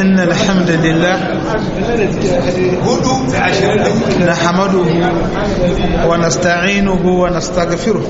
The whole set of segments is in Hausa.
إن الحمد لله نحمده ونستعينه ونستغفره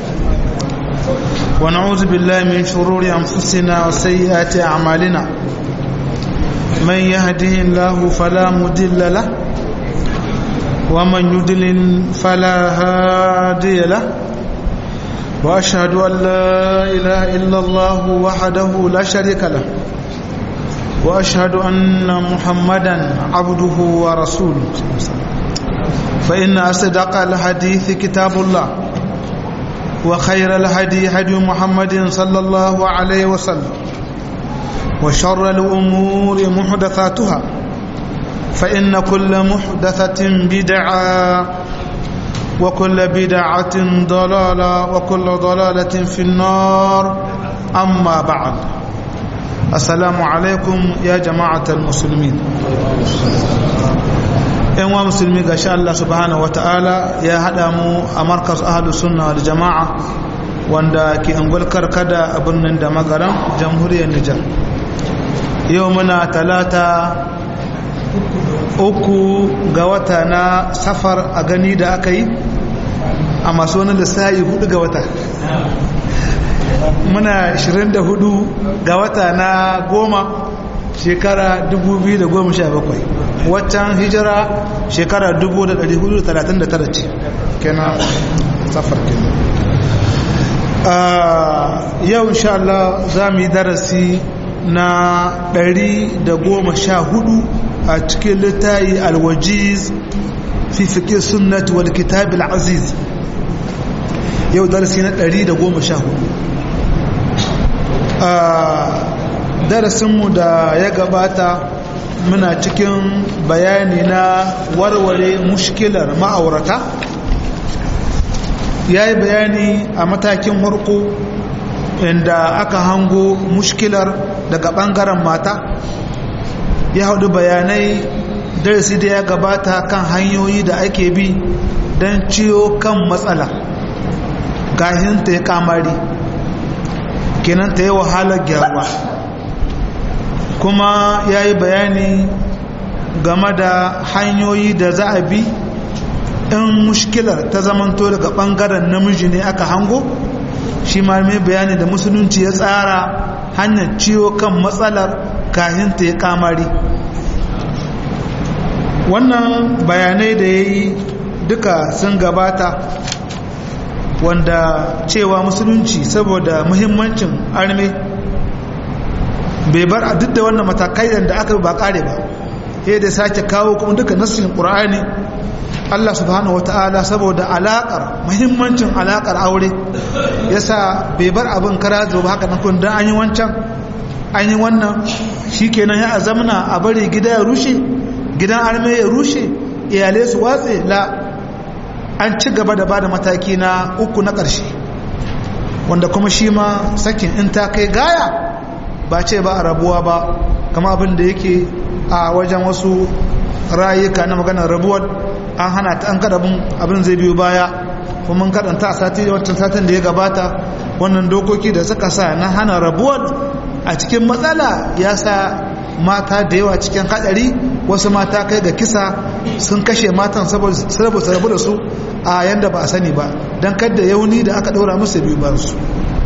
ونعوذ بالله من شرور أنفسنا وسيئات أعمالنا من يهده الله فلا مضل له ومن يضلل فلا هادي له وأشهد أن لا إله إلا الله وحده لا شريك له وأشهد أن محمدا عبده ورسوله فإن أصدق الحديث كتاب الله وخير الهدي هدي محمد صلى الله عليه وسلم وشر الأمور محدثاتها فإن كل محدثة بدعة وكل بدعة ضلالة وكل ضلالة في النار أما بعد السلام عليكم يا جماعة المسلمين ‘yan wa musulmi ga sha Allah subhanahu wa ta'ala ya haɗa mu a markas ahalu sunna da jama'a wanda ke angulkar kada a birnin da magaran jamhuriyar Nijar yau muna talata uku ga wata na safar a gani da aka yi a masu wani lissayi hudu ga wata muna 24 ga wata na goma shekara 2017 waccan hijira shekara 1439 ce kenan safar kenan yau insha Allah za mu yi darasi na 114 a cikin littayi alwajiz fi fiƙe sunnat wal kitab al-aziz yau darasi na 114 darasinmu da ya gabata muna cikin bayani na warware mushkilar ma'aurata ya yi bayani a matakin warko inda aka hango mushkilar daga ɓangaren mata ya haɗu bayanai darasi da ya gabata kan hanyoyi da ake bi don ciyo kan matsala gahin ta ya kamari kenan ta yi wahalar gyaruwa kuma ya yi bayani game da hanyoyi da za a bi in mushkilar ta zamanto daga ɓangaren namiji ne aka hango shi ma mai bayani da musulunci ya tsara hanyar ciwo kan matsalar kahin ta ya kamari wannan bayanai da ya yi duka sun gabata wanda cewa musulunci saboda muhimmancin arme bai bar a duk da wannan matakai da aka ba kare ba ya da sake kawo kuma duka nassin qur'ani Allah subhanahu wataala saboda alakar muhimmancin alakar aure yasa bai bar abin kara zo ba haka nan kun dan an yi wancan an yi wannan shikenan ya azamna a bari gida ya rushe gidan arme ya rushe iyalai su watse la an ci gaba da bada mataki na uku na ƙarshe wanda kuma shi ma sakin in ta kai gaya ba ce ba a rabuwa ba kama abin da yake a wajen wasu rayuka na maganar rabuwar an hana ta an kadabin abin zai biyu baya kuma kadanta a sati wancan satin da ya gabata wannan dokoki da suka sa na hana rabuwar a cikin matsala ya sa mata da yawa cikin hadari wasu mata kai ga kisa sun kashe matan saboda su rabu da su a yanda ba a sani ba don kadda yauni da aka ɗora musu biyu ba su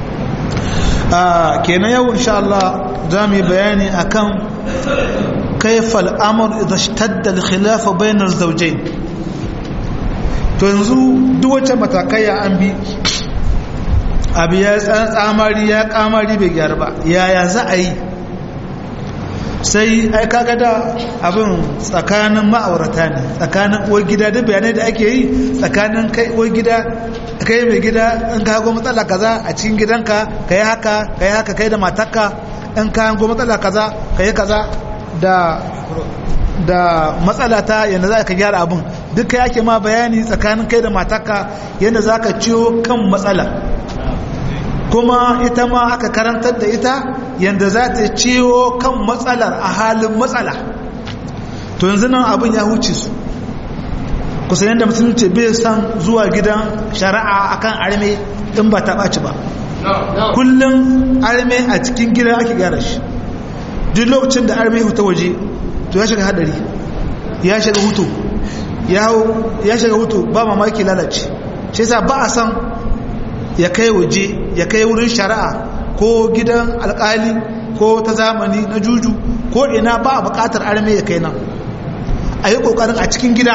kenan yau insha Allah za mu yi bayani akan kaifal amur idan shtadda al-khilafa bainar zawjayn to yanzu duk wacce matakai ya an bi abu ya tsamari ya kamari bai gyara ba yaya za a yi sai ai kaga da abin tsakanin ma'aurata ne tsakanin uwar gida duk bayanai da ake yi tsakanin kai uwar gida kai mai gida in ka hago matsala kaza a cikin gidanka ka yi haka ka yi haka kai da matarka in ka hago matsala kaza ka yi kaza da da matsala ta yadda za ka gyara abin duk kai ake ma bayani tsakanin kai da matarka yadda za ka ciwo kan matsala kuma ita ma aka karantar da ita yadda za ta ciwo kan matsalar a halin matsala to yanzu nan abin ya huce su kusa yadda musulunci bai san zuwa gidan shari'a akan arme in ba ta ɓaci ba kullum arme a cikin gida ake gyara shi duk lokacin da arme ta waje to ya shiga hadari ya shiga hutu ya shiga hutu ba mamaki lalace shi yasa ba a san ya kai waje ya kai wurin shari'a ko gidan alkali ko ta zamani na juju ko ina ba a bukatar arme ya kai nan a yi kokarin a cikin gida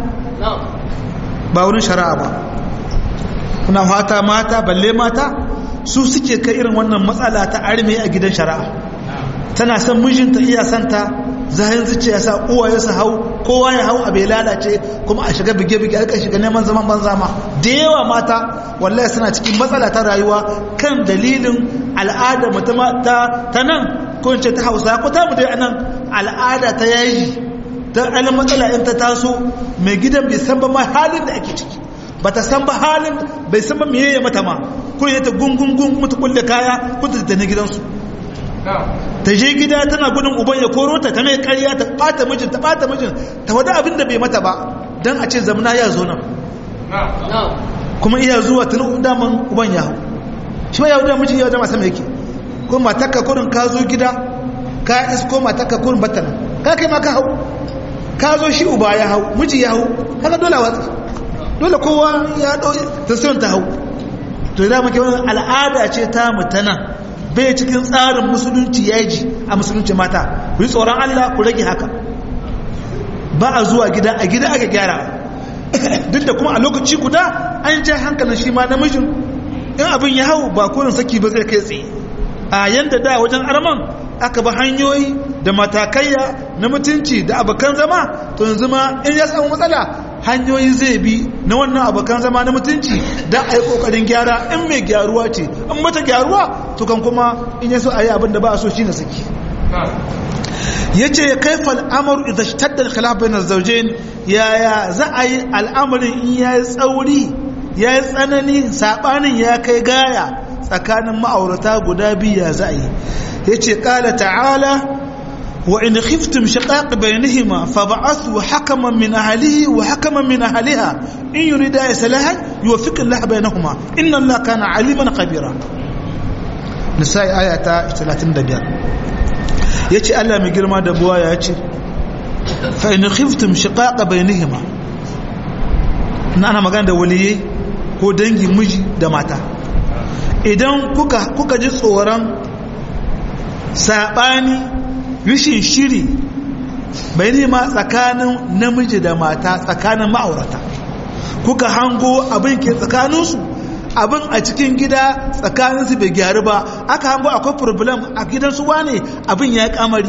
ba wurin shari'a ba kuna fata mata balle mata su suke kai irin wannan matsala ta arme a gidan shari'a tana son mijinta iya santa zahin zuciya sa uwaye su hau kowa ya hau abai lalace kuma a shiga bige-bige aka shiga neman zaman banza ma da yawa mata wallahi suna cikin matsala ta rayuwa kan dalilin al'ada mutum ta ta nan ko in ce ta hausa ko ta mu dai anan al'ada ta yayi ta alin matsala in ta taso mai gidan bai san ba ma halin da ake ciki ba ta san ba halin bai san ba meye mata ma ko ya ta gungun gungun ta kulle kaya ko ta tafi gidansu ta je gida tana gudun uban ya koro ta ta mai karya ta bata mijin ta bata mijin ta wada abin da bai mata ba dan a ce zamana ya zo nan kuma iya zuwa tun daman uban ya hau shi ma ya wuda mijin ya jama sama yake ko matakka kurin ka zo gida ka isko matakka kurin batana ka kai ma ka hau ka zo shi uba ya hau miji ya hau kaga dole watsi dole kowa ya dau ta ta hau to da muke wannan al'ada ce ta mutana bai cikin tsarin musulunci yaji a musulunci mata ku yi tsoron Allah ku rage haka ba a zuwa gida a gida aka gyara duk da kuma a lokaci guda an ja hankalin shi ma namijin in abin ya hau ba kurin saki ba zai kai tsaye a yanda da wajen arman aka ba hanyoyi da matakaiya na mutunci da abokan zama to yanzu ma in ya samu matsala hanyoyi zai bi na wannan abokan zama na mutunci da a yi kokarin gyara in mai gyaruwa ce in mata gyaruwa to kan kuma in ya so a yi abin da ba a so shi na saki ya ce ya kai fal'amur idan shi tattara khilafin na zaujen yaya za a yi al'amarin in ya yi tsauri ya yi tsanani saɓanin ya kai gaya tsakanin ma'aurata guda biyu ya za a yi ya ce ƙala ta'ala wa in khiftum shiqaq bainahuma fab'athu hakaman min ahlihi wa hakaman min ahliha in yurida islahan yuwaffiq Allah bainahuma inna Allah kana aliman khabira nisa'i ayata 35 yace Allah mai girma da buwa ya ce fa in khiftum shiqaq bainahuma na ana magana da waliyai ko dangin miji da mata idan kuka kuka ji tsoron saɓani rishin shiri bai nema tsakanin namiji da mata tsakanin ma'aurata kuka hango abin ke tsakaninsu abin a cikin gida tsakaninsu bai gyaru ba aka hango akwai problem a gidansu wane abin ya kamari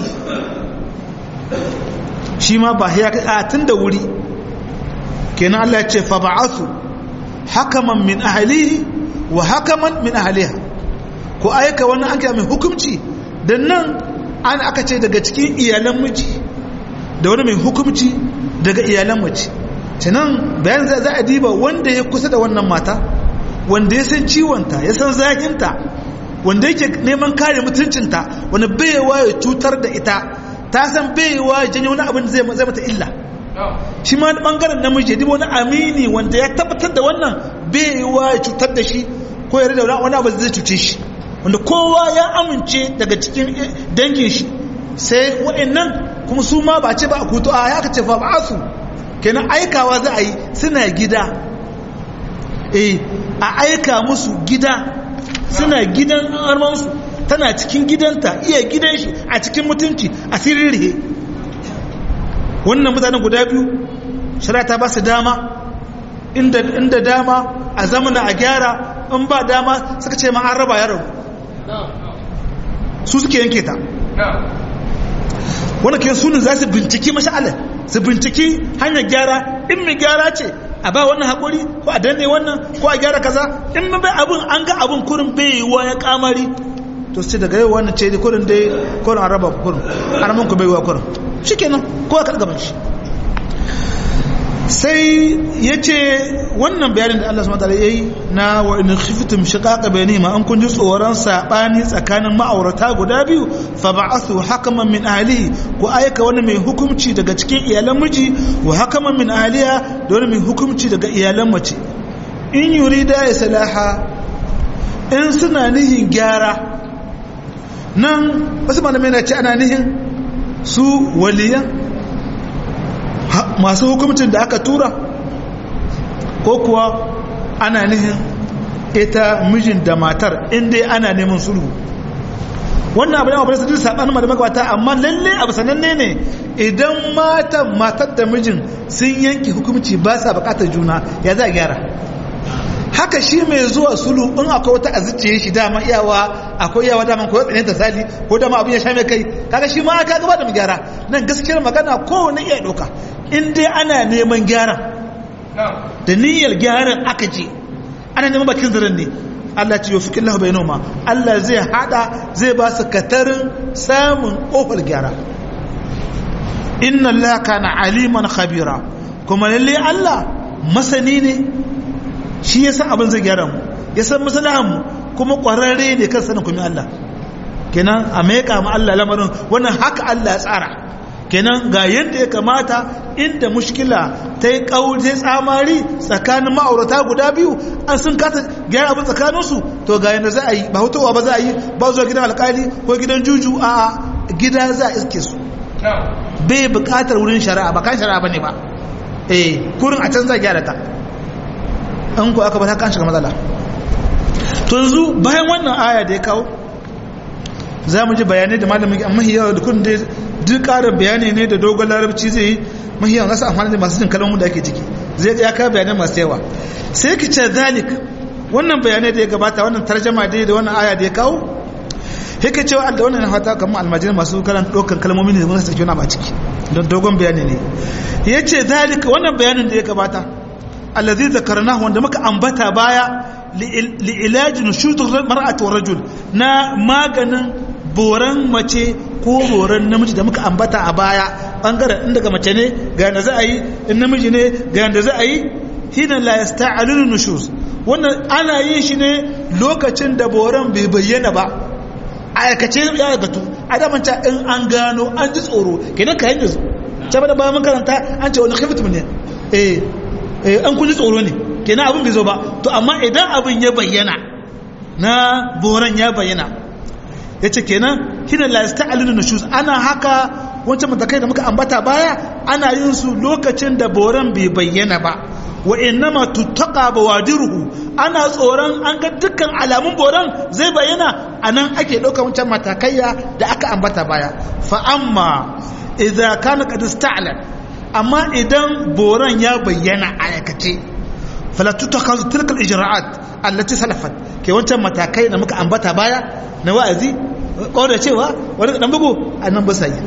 shi ma ba ya tun da wuri kenan Allah ce fa ba'athu hakaman min ahlihi wa hakaman min ahliha ko aika wani an mai hukunci da nan an aka ce daga cikin iyalan miji da wani mai hukumci daga iyalan mace cinan bayan za a diba wanda ya kusa da wannan mata wanda ya san ciwonta ya san zahinta wanda yake neman kare mutuncinta wani baiwa ya cutar da ita ta san baiwa ya janyo wani abin zai mata illa shi ma bangaren namiji ya diba wani amini wanda ya tabbatar da wannan baiwa ya cutar da shi ko ya rida wani abu zai cuce shi wanda kowa ya amince daga cikin dangin shi sai wa'annan kuma su ma ba ce ba a kuto a ya ka ce fa ba su kenan aikawa za a yi suna gida eh a aika musu gida suna gidan armansu tana cikin gidanta iya gidan shi a cikin mutunci a sirrihe wannan mutanen guda biyu shari'a ta ba su dama inda dama a zamana a gyara in ba dama suka ce ma an raba ya rabu su suke yanke ta wani ke sunan za su binciki masha'ala su binciki hanyar gyara in mai gyara ce a ba wannan haƙuri ko a danne wannan ko a gyara kaza in bai abin an ga abin kurin bai wa ya kamari to su ce daga yau wannan ce kurin dai kurin a raba kurin aramin ku bai wa kurin shi kenan ko a gaban shi sai ya ce wannan bayanin da Allah subhanahu wataala yayi na wa in khiftum shiqaqa bainihima an kun ji tsoron sabani tsakanin ma'aurata guda biyu fa ba'athu hakaman min ahlihi ku aika wani mai hukunci daga cikin iyalan miji wa hakaman min ahliha da wani mai hukunci daga iyalan mace in yurida islaha in suna nihin gyara nan wasu malamai na ce ana nihin su waliyan masu hukumcin da aka tura ko kuwa ana nihin ita mijin da matar inda ana neman sulhu wannan abu da mafi sadu saɓanin ma da magabata amma lalle abu sananne ne idan matan matar da mijin sun yanki hukumci ba sa bukatar juna ya za a gyara haka shi mai zuwa sulhu in akwai wata azuciye shi dama iyawa akwai iyawa dama ko tsane ta sali ko dama abin ya sha mai kai kaga shi ma aka gaba da mu gyara nan gaskiyar magana kowane iya ɗauka in dai ana neman gyara da niyyar gyaran aka je ana neman bakin zirin ne Allah ce yofi killahu bai noma Allah zai hada zai ba su katarin samun ƙofar gyara inna Allah kana aliman khabira kuma lalle Allah masani ne shi ya san abin zai gyara mu ya san masalahan mu kuma ƙwararre ne kan sanin kuma Allah kenan a maika mu Allah lamarin wannan haka Allah ya tsara kenan ga yadda ya kamata inda mushkila ta yi ƙauri tsamari tsakanin ma'aurata guda biyu an sun kasa gyara abin tsakaninsu to ga yadda za a yi ba hutowa ba za a yi ba zuwa gidan alkali ko gidan juju a gida za a iske su bai buƙatar wurin shari'a ba kan shari'a ba ne ba eh kurin a can za a gyara ta an ku aka ba ta kan shiga matsala to yanzu bayan wannan aya da ya kawo za mu ji bayanai da malamin amma yawa da kun dai duk ƙarin bayani ne da dogon larabci zai yi mahiyan wasu amfani da masu jin kalmomin da ake ciki zai ya kawo bayanai masu yawa sai ki ce zalik wannan bayanai da ya gabata wannan tarjama da da wannan aya da ya kawo haka cewa da wannan fata kamar almajiri masu kalan ɗaukan kalmomin da wani sake wani ba ciki don dogon bayani ne ya ce zalik wannan bayanin da ya gabata allazi zakarnahu wanda muka ambata baya li ilaji nushudur mar'ati wa rajul na maganin boran mace ko boran namiji da muka ambata a baya bangaren in daga mace ne ga yanda za a yi in namiji ne ga yanda za a yi hina la yasta'alun nushuz wannan ana yin shi ne lokacin da boran bai bayyana ba aikace ya gatu a da manta in an gano an ji tsoro kenan ka yanzu ce ba da bayan karanta an ce wani khiftum ne eh eh an kun ji tsoro ne kenan abin bai zo ba to amma idan abin ya bayyana na boran ya bayyana ya ce kenan hina la yasta'aluna nushuz ana haka wancan matakai da muka ambata baya ana yin su lokacin da boran bai bayyana ba wa innama tuttaqa bawadiruhu ana tsoron an ga dukkan alamun boran zai bayyana anan ake ɗaukar wancan matakaiya da aka ambata baya fa amma idza kana qad ista'la amma idan boran ya bayyana a aikace fala tuttakhadhu tilka al-ijra'at allati salafat ke wancan matakai da muka ambata baya na wa'azi ko da cewa wani dan bugu annan ba sai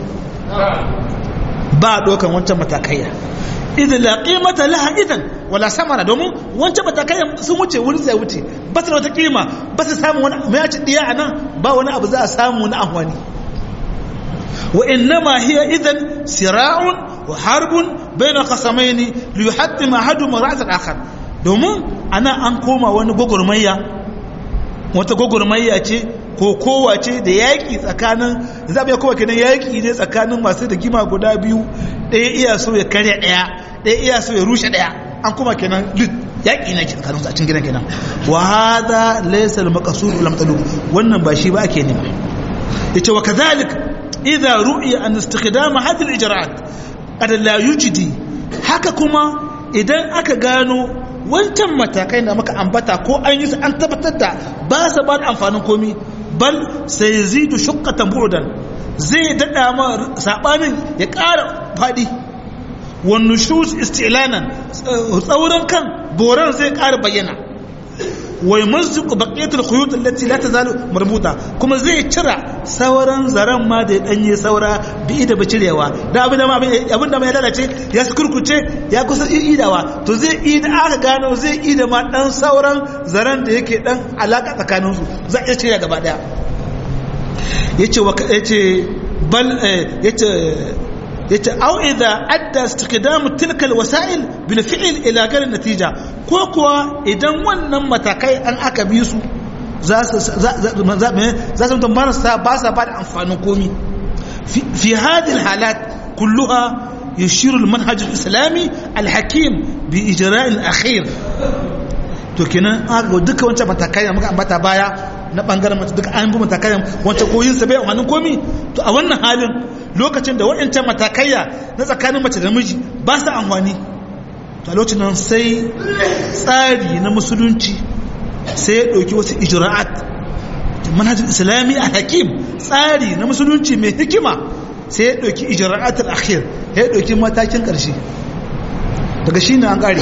ba dokan wancan matakaiya idan la qimata laha idan wala samara domin wancan matakaiya sun wuce wurin sai wuce ba ta wata kima ba ta samu wani mai ci diya anan ba wani abu za a samu na ahwani wa innama hiya idan sira'un wa harbun bayna qasamaini li yuhattima ahaduma ra's al-akhar domin ana an koma wani gogurmayya wata gogurmayya ce ko kowace da yaƙi tsakanin za mu kowa kenan yaƙi ne tsakanin masu da gima guda biyu ɗaya iya so ya karya ɗaya ɗaya iya so ya rushe ɗaya an kuma kenan lut yaƙi na tsakanin a cikin gidan kenan wa hada laysa al maqsud wal matlub wannan ba shi ba ake nema yace wa kadhalik idza ru'iya an istikhdam hadhihi al ijra'at qad la yujdi haka kuma idan aka gano wancan matakai da muka ambata ko an yi su an tabbatar da ba su ba da amfanin komi bal sai zidu shukkatan bu'dan zai dada ma sabanin ya ƙara fadi wan nushuz istilanan tsauran kan boran zai ƙara bayyana wai mazzuku baqiyatul khuyut allati la tazalu marbuta kuma zai cira sauran zaran ma da ya danye saura bi da bacirewa da abin da ma abin da ma ya lalace ya kurkuce ya kusa idawa to zai ida aka gano zai ida ma dan sauran zaran da yake dan alaka tsakanin su za iya cire gaba daya yace wa yace bal yace yace au idza adda istiqdam tilka alwasail bil fi'l ila gar natija ko kuwa idan wannan matakai an aka bi su za su za su tambar sa ba sa ba da amfanin komi fi hadhihi alhalat kulluha يشير المنهج الإسلامي الحكيم بإجراء الأخير to kenan aka duka wancan matakai da muka ambata baya na bangaren mace duka an bi matakan wancan koyin sa bai amfanin komi to a wannan halin lokacin da waɗancan matakaiya na tsakanin mace da miji ba su amfani to a lokacin nan sai tsari na musulunci sai ya ɗauki wasu ijra'at manhajin islami a hakim tsari na musulunci mai hikima sai ya ɗauki ijra'atul akhir ya ɗauki matakin ƙarshe daga shi ne an ƙare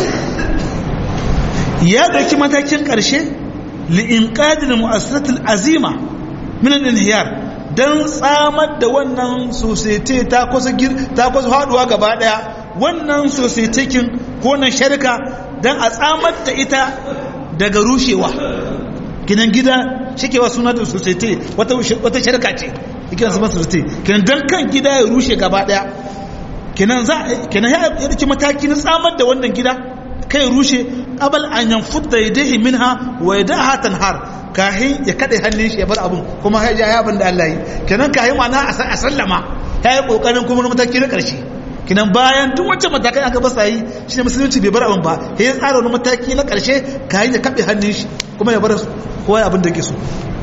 ya ɗauki matakin ƙarshe li'inƙadin mu'assatul azima minan inhiyar don tsamar da wannan sosai ta kusa ta kusa haɗuwa gaba ɗaya wannan sosai ko na sharika don a tsamar da ita daga rushewa kinan gida shikewa suna da sosai wata sharika ce ikinan su masu sosai kinan don kan gida ya rushe gaba ɗaya kinan za kinan ya ɗauki mataki na tsamar da wannan gida kai rushe qabal an yanfudda yadayhi minha wa yadaha tanhar kahin ya kade hannun shi ya bar abun kuma ya ya abin da Allah yi kenan kahin mana a sallama ya yi kokarin kuma na mataki na karshe kenan bayan duk wancan matakai aka basa yi shi ne musulunci bai bar abin ba ya tsara wani mataki na karshe kahin ya kabe hannun shi kuma ya bar kowa abin da yake so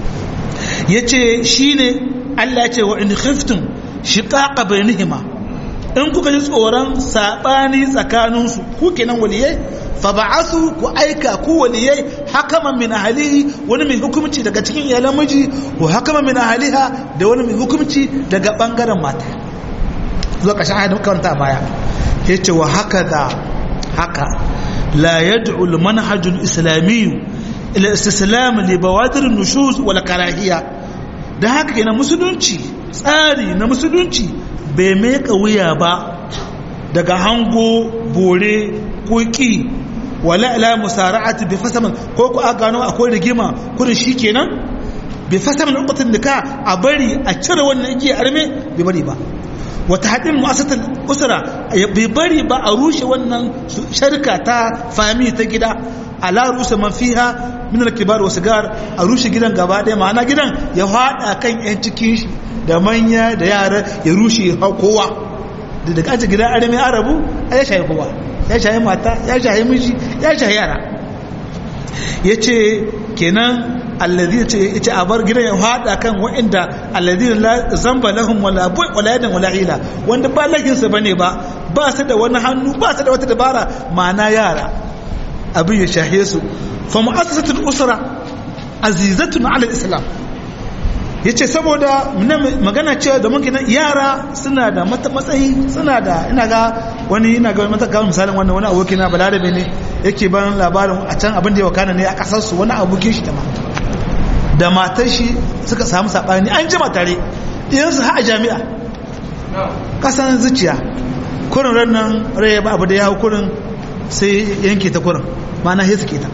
yace shine Allah ya ce wa in khiftum shiqaqa bainihima in kuka ji tsoron saɓani tsakaninsu ku kenan waliyai fa ba'asu ku aika ku waliyai hakaman min ahlihi wani mai hukumci daga cikin iyalan miji ko hakaman min ahliha da wani mai hukumci daga bangaren mata zuwa ƙarshen ayat muka karanta baya yace wa haka da haka la yad'u al-manhaj al-islami ila istislam li bawadir an-nushuz wal karahiyya da haka kenan musulunci tsari na musulunci bai meka wuya ba daga hango bore ko ki wala ila musara'ati bi fasaman ko ku aka gano akwai rigima kurin shikenan bi fasaman uqatin nika a bari a cire wannan yake arme bai bari ba wata hadin mu'assatul usra bai bari ba a rushe wannan sharka ta fami ta gida ala rusa man fiha min al-kibar wa sigar a rushe gidan gaba daya ma'ana gidan ya fada kan yan cikin shi da manya da yara ya rushe kowa da daga aji gidan arami arabu a ya shayi kowa ya shayi mata ya shayi miji ya shayi yara ya ce kenan allazi ce ya ce a bar gidan ya fada kan wa'inda allazi la zamba lahum wala bu wala yadan wala hila wanda ba lahinsa bane ba ba su da wani hannu ba su da wata dabara ma'ana yara abin ya shahe su fa mu'assasatul usra azizatun ala islam yace saboda magana cewa da mun yara suna da matsayi suna da ina ga wani ina ga mata ga misalin wannan wani aboki na balarabe ne yake ban labarin a can abin da ya wakana ne a kasar su wani abokin shi da ma da matar shi suka samu sabani an jima tare idan su ha a jami'a kasan zuciya kurin rannan rai ba abu da ya hau kurin sai yanke ta kurin ma'ana sai suke ta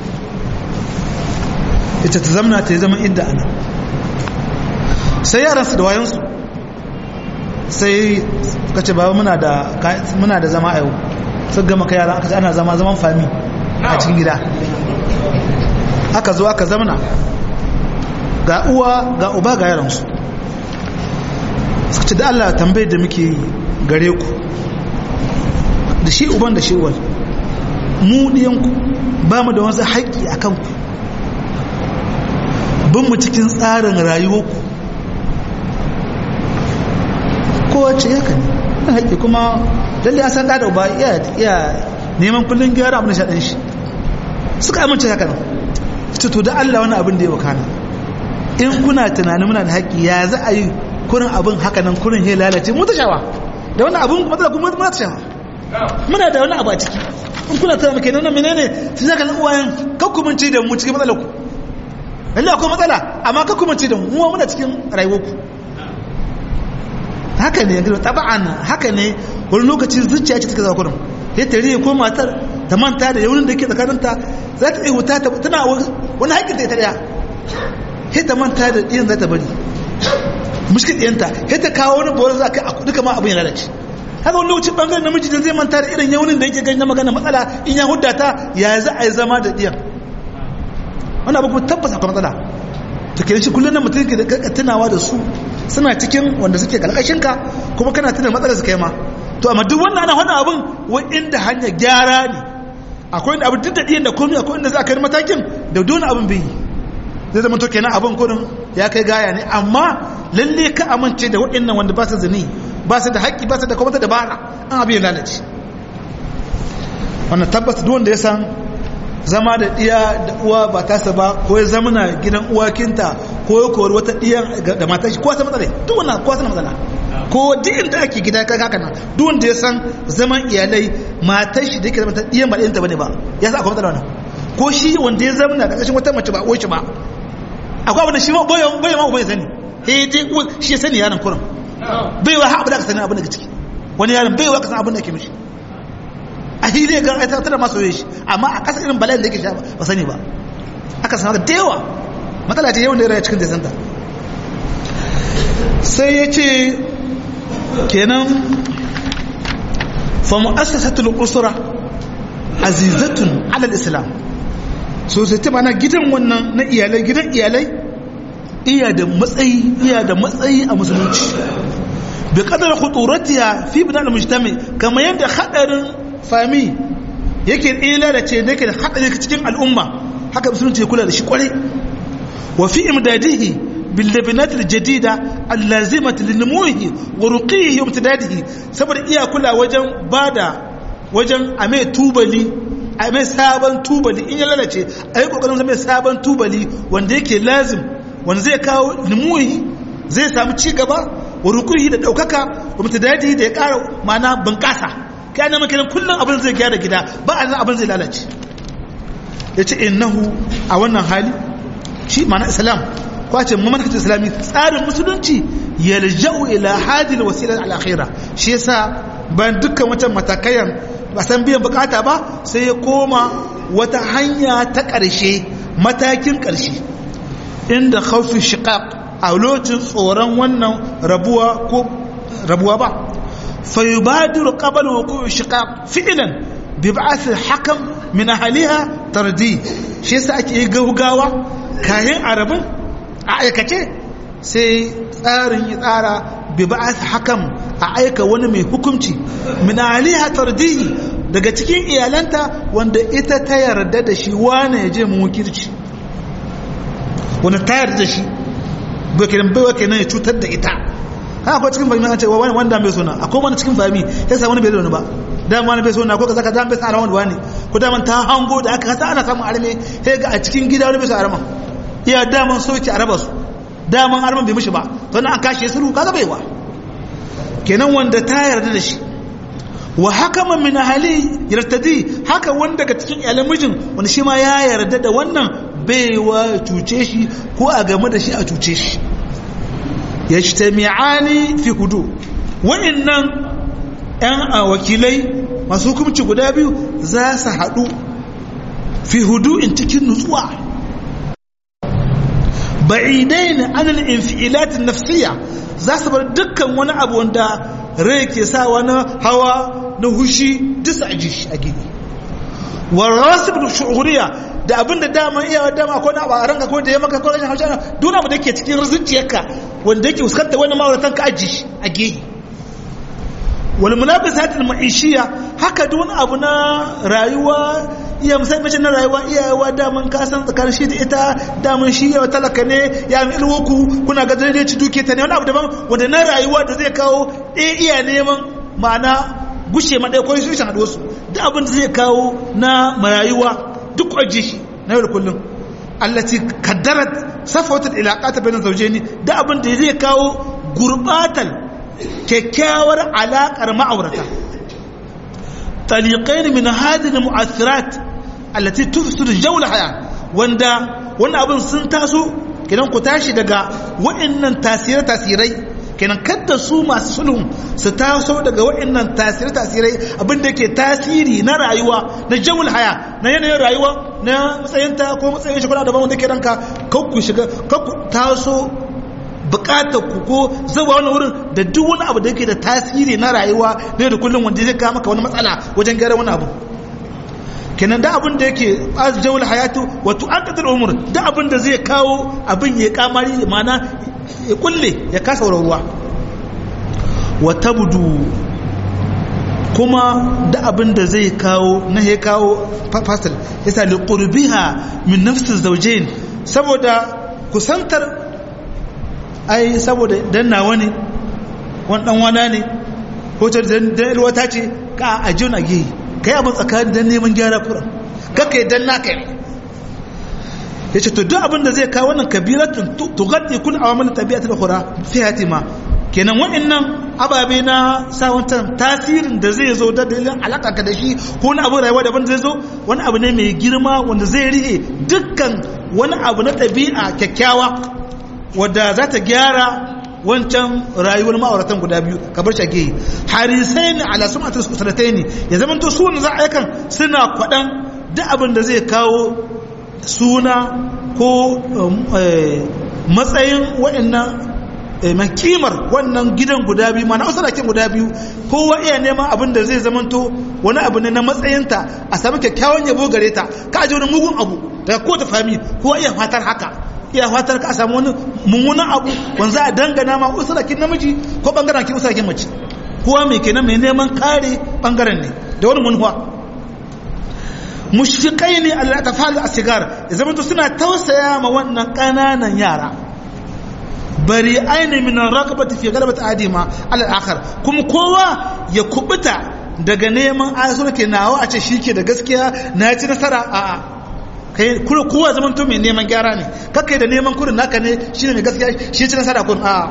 ita ta zamana ta yi zaman idda ana sai yaransu da wayansu sai ka ce baba muna da zama a yau sun gama ka yaran aka ce ana zama zaman fami a cikin gida aka zo aka zamana ga uwa ga uba ga yaransu suka ce da Allah tambayar da muke gare ku da shi uban da shi uwan mu ɗiyanku ba mu da wasu haƙƙi a kanku bin mu cikin tsarin rayuwarku kowace ya kan na haƙƙi kuma lalle an san da uba iya neman kullum gyara abin da shaɗin shi suka amince haka nan ita to da Allah wani abin da ya wakana in kuna tunanin muna da haƙƙi ya za a yi kurin abin haka nan kurin ya lalace mu ta shawa da wani abin matsala kuma muna ta shawa muna da wani abu a ciki in kuna tana muke nuna menene su zaka nan uwayen kakkumanci da mu cikin matsalar ku lalle akwai matsala amma kakkumanci da mu muna cikin rayuwar ku haka ne yanzu taba'an haka ne wani lokaci zuciya ce take zama kurin ya tare ko matar ta manta da yaunin da ke tsakaninta za ta iya wuta tana wani haƙƙin ta ita daya sai ta manta da ɗiyan za ta bari mushkil ɗiyanta sai ta kawo wani borin za ka a duka ma abin ya lalace haka wani lokacin bangaren namiji da zai manta da irin yaunin da yake ganin magana matsala in ya hudda ta ya za a yi zama da ɗiyan wani abu kuma tabbas akwai matsala to kenan shi kullum na mutum ke da tunawa da su suna cikin wanda suke ka kuma kana tuna matsalar su kai ma to amma duk wannan ana hana abin wai inda hanyar gyara ne akwai inda abin duk da ɗiyan da komai akwai inda za a kai matakin da dole abin bai yi zai zama to kenan abin gudun ya kai gaya ne amma lalle ka amince da waɗannan wanda ba su zini ba su da haƙƙi ba su da kuma ta dabara an abin ya lalace wannan tabbas duk wanda ya san zama da ɗiya da uwa ba tasa ba ko ya zama na gidan uwakinta ko ya kori wata ɗiyan da matar shi ko wata matsala duk wannan ko wata matsala ko duk inda ake gida ka haka nan duk wanda ya san zaman iyalai matar shi da yake zama ta ɗiyan ba ɗiyanta bane ba ya sa akwai matsala wannan ko shi wanda ya zama na ƙarƙashin wata mace ba uwar shi ba akwai abin da shi ma boye boye ma ubai sani eh dai shi ya sani yaron kuran bai wa haɓu da ka sani abin da ke ciki wani yaron bai wa ka san abin da ke mishi a hili ga aita tana masu yi shi amma a ƙasa irin bala'in da yake sha ba sani ba aka sanar da yawa matsala ce yawan da ya raya cikin desanta sai ya ce kenan fa mu'assasatul usra azizatun alal islam so sai ta mana gidan wannan na iyalai gidan iyalai iya da matsayi iya da matsayi a musulunci bi kadar khuturatiya fi bina al-mujtami kamar yadda hadarin fami yake ila da ce da yake da hadari cikin al'umma haka musulunci ya kula da shi kwarai wa fi imdadihi bil labinat al-jadida al-lazimati linumuhi wa ruqihi wa imtidadihi saboda iya kula wajen bada wajen a mai tubali a mai sabon tubali in ya lalace a yi kokarin mai sabon tubali wanda yake lazim wanda zai kawo limuhi zai samu ci gaba wa rukuhi da daukaka wa mutadadi da ya kara mana bunƙasa kai na makinan kullum abin zai gyara gida ba a abin zai lalace ya ce innahu a wannan hali shi mana islam kwace mamanhajin islami tsarin musulunci yalja'u ila hadil wasila al-akhirah shi yasa bayan dukkan wata matakayan ba san biyan bukata ba sai ya koma wata hanya ta ƙarshe matakin ƙarshe inda khawfi shiqaq a lokacin tsoron wannan rabuwa ko rabuwa ba fa yubadiru qabla wuqu'i shiqaq fi'lan bi ba'ath al-hakam min ahliha tardi shi yasa ake yi gaugawa kayan arabin a aikace sai tsarin ya tsara bi ba'ath hakam a aika wani mai hukunci min aliha tardihi daga cikin iyalanta wanda ita ta yarda da shi wane ya je mu wakilci wanda ta yarda da shi bai kenan bai kenan ya cutar da ita haka akwai cikin fahimi an ce wani wanda bai sona akwai wani cikin fahimi ya sa wani bai da wani ba dama wani bai sona ko kaza kaza bai sa araman wani ko daman ta hango da aka kasa ana samun arme sai ga a cikin gida wani bai sa araman iya daman soke araba su daman araman bai mishi ba to an kashe sulhu kaga baiwa kenan wanda ta yarda da shi wa hakama min ahli yartadi haka wanda daga cikin iyalan mijin wanda shi ma ya yarda da wannan baiwa cuce shi ko a game da shi a cuce shi yajtami'ani fi hudu wa'annan yan wakilai masu hukunci guda biyu za su haɗu fi hudu in cikin nutsuwa ba'idain anil infi'ilat nafsiyya za su bar dukkan wani abu wanda rai ke sa wani hawa na hushi duk a ji a gini warasib da shuhuriya da abinda dama iya dama ko na a ranka ko da ya maka ko rashin hausa duk abu da ke cikin zuciyarka wanda yake fuskanta wani ma'auratan ka aji a gehe wal mulabisat al ma'ishiya haka duk wani abu na rayuwa iya musamman mace na rayuwa iyayewa daman ka san tsakanin shi da ita daman shi yawa talaka ne ya mi ilwoku kuna ga zai ci duke ta ne wani abu daban wanda na rayuwa da zai kawo ɗaya iya neman ma'ana gushe ma ɗaya ko shi shi haɗu wasu duk abin da zai kawo na marayuwa duk kwaje shi na yau da kullum allati kaddarat safawatul ilaqata bainan zawjaini duk abin da zai kawo gurbatal kyakkyawar alaƙar ma'aurata taliqain min hadhihi almu'athirat allati tufsidu jawla haya wanda wannan abin sun taso kidan ku tashi daga wa'annan tasire tasirai kenan kadda su masu sulhun su taso daga wa'annan tasire tasirai abin da ke tasiri na rayuwa na jawul haya na yanayin rayuwa na matsayinta ko matsayin shi kuna daban wanda ke ranka kakku shiga kakku taso bukatar ku ko zuba wani wurin da duk wani abu da yake da tasiri na rayuwa ne da kullum wanda zai kawo maka wani matsala wajen gyara wani abu kenan da abin da yake azjawul hayatu wa tu'aqqatul umur da abin da zai kawo abin ya kamari mana ya kulle ya kasa ruwa wa tabdu kuma da abin da zai kawo na ya kawo fasil yasa li qurbiha min nafsi zawjain saboda kusantar ai saboda dan nawa ne wani dan wana ne ko ta dan wata ce ka ajiyar a gehe kai abin tsakanin dan neman gyara kuran kaka dan naka ne ya ce to duk abin da zai kawo wannan kabiratun tugaddi kun awamalin tabi'atul ukhra fi hatima kenan waɗannan ababe na sawantan tasirin da zai zo da dalilin alaka ka da shi ko wani abu rayuwa daban zai zo wani abu ne mai girma wanda zai rihe dukkan wani abu na ɗabi'a kyakkyawa wadda za ta gyara wancan rayuwar ma'auratan guda biyu kamar shage harisai ne ala sun atas usratai ne ya zama to su wanda za a yakan suna kwaɗan duk abin da zai kawo suna ko matsayin waɗannan makimar wannan gidan guda biyu ma na usarakin guda biyu kowa iya neman abin da zai zamanto wani abu ne na matsayinta a sami kyakkyawan yabo gare ta ka aje wani mugun abu daga kowace fami kowa iya fatar haka iya fatar ka a samu wani mummunan abu wanda za a dangana ma usarakin namiji ko bangaren ki usarakin mace kowa mai kenan mai neman kare bangaren ne da wani munhuwa mushfiqai ne Allah ta fa'al asigar ya zamanto suna tausaya ma wannan kananan yara bari aini min raqabati fi galabati adima al akhar kuma kowa ya kubuta daga neman ayatu ke nawa a ce shike da gaskiya na ci nasara a a kai kuma kowa zaman to mai neman gyara ne kakai da neman kurin naka ne shine mai gaskiya shi ci nasara kun a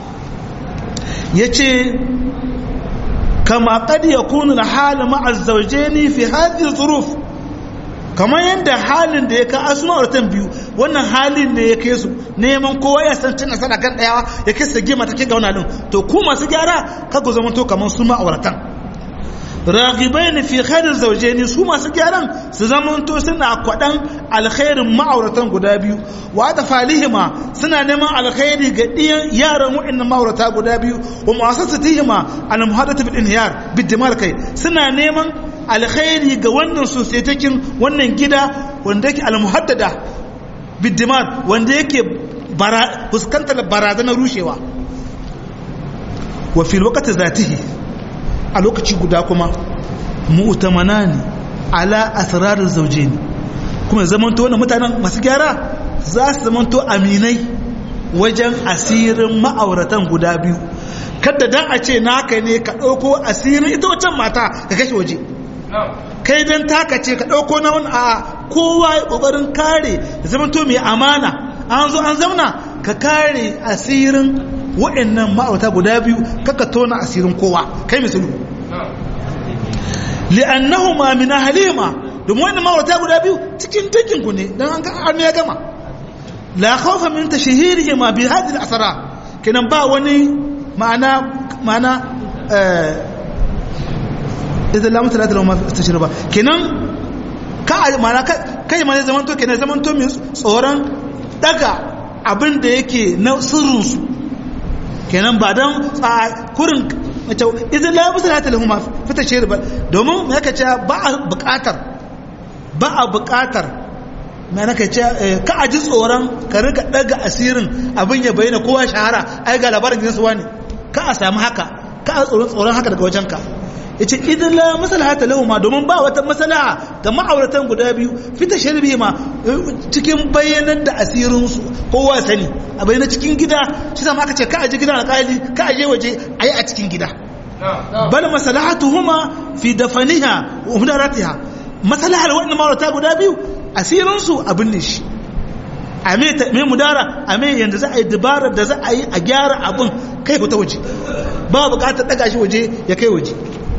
yace kama qad yakunu al hal ma'a az-zawjayn fi hadhihi al-dhuruf kamar yadda halin da ya ka asuma auratan biyu wannan halin ne ya kai su neman kowa ya san cin nasara kan daya ya kai sage mata ke gauna din to ku masu gyara ka ku zama to kamar su ma'auratan ragibain fi khairin zawjaini su masu gyaran su zama to suna kwadan alkhairin ma'auratan guda biyu wa da falihima suna neman alkhairi ga diyan yaran wa'annan ma'aurata guda biyu wa mu'assasatihima al muhadathatu bil inhiyar bid dimar kai suna neman alkhairi ga wannan sosaitakin wannan gida wanda yake almuhaddada biddimar wanda yake fuskantar barazanar rushewa wa fil waqti zatihi a lokaci guda kuma mu'tamanani ala asrarir zawjaini kuma zamanto wannan mutanen masu gyara za su zamanto aminai wajen asirin ma'auratan guda biyu kada dan a ce naka ne ka ɗauko asirin ita wancan mata ka kashe waje kai dan taka ce ka ɗauko na wani a kowa ya ƙoƙarin kare zama to mai amana an zo an zauna ka kare asirin waɗannan ma'auta guda biyu kaka tona asirin kowa kai mai sulhu li'annahu ma min halima domin wannan ma'auta guda biyu cikin dangin ku ne dan an ya gama la khawfa min tashhirihi ma bi hadhihi al-asara kenan ba wani ma'ana ma'ana idan lamu talata lahu ma tashriba kenan ka mana kai ma ne zaman to kenan zaman to mai tsoron daga abin da yake na sirrin su kenan ba dan kurin mace idan lamu talata lahu ma tashriba domin me yake cewa ba a buƙatar ba a buƙatar me nake cewa ka aji tsoron ka riga daga asirin abin ya bayyana kowa shahara ai ga labarin gidansu wani ka a samu haka ka a tsoron tsoron haka daga wajenka ya ce idan la masalahata lahu ma domin ba wata masalaha ga ma'auratan guda biyu fita sharbi ma cikin bayyanar da asirinsu kowa sani a bayyana cikin gida shi sama aka ce ka aje gidan alƙali ka aje waje a yi a cikin gida bal masalahatu huma fi dafaniha wa mudaratiha masalahar wannan ma'aurata guda biyu asirinsu abin ne shi a mai mudara a mai yadda za a yi dabarar da za a yi a gyara abin kai ta waje ba bukatar daga shi waje ya kai waje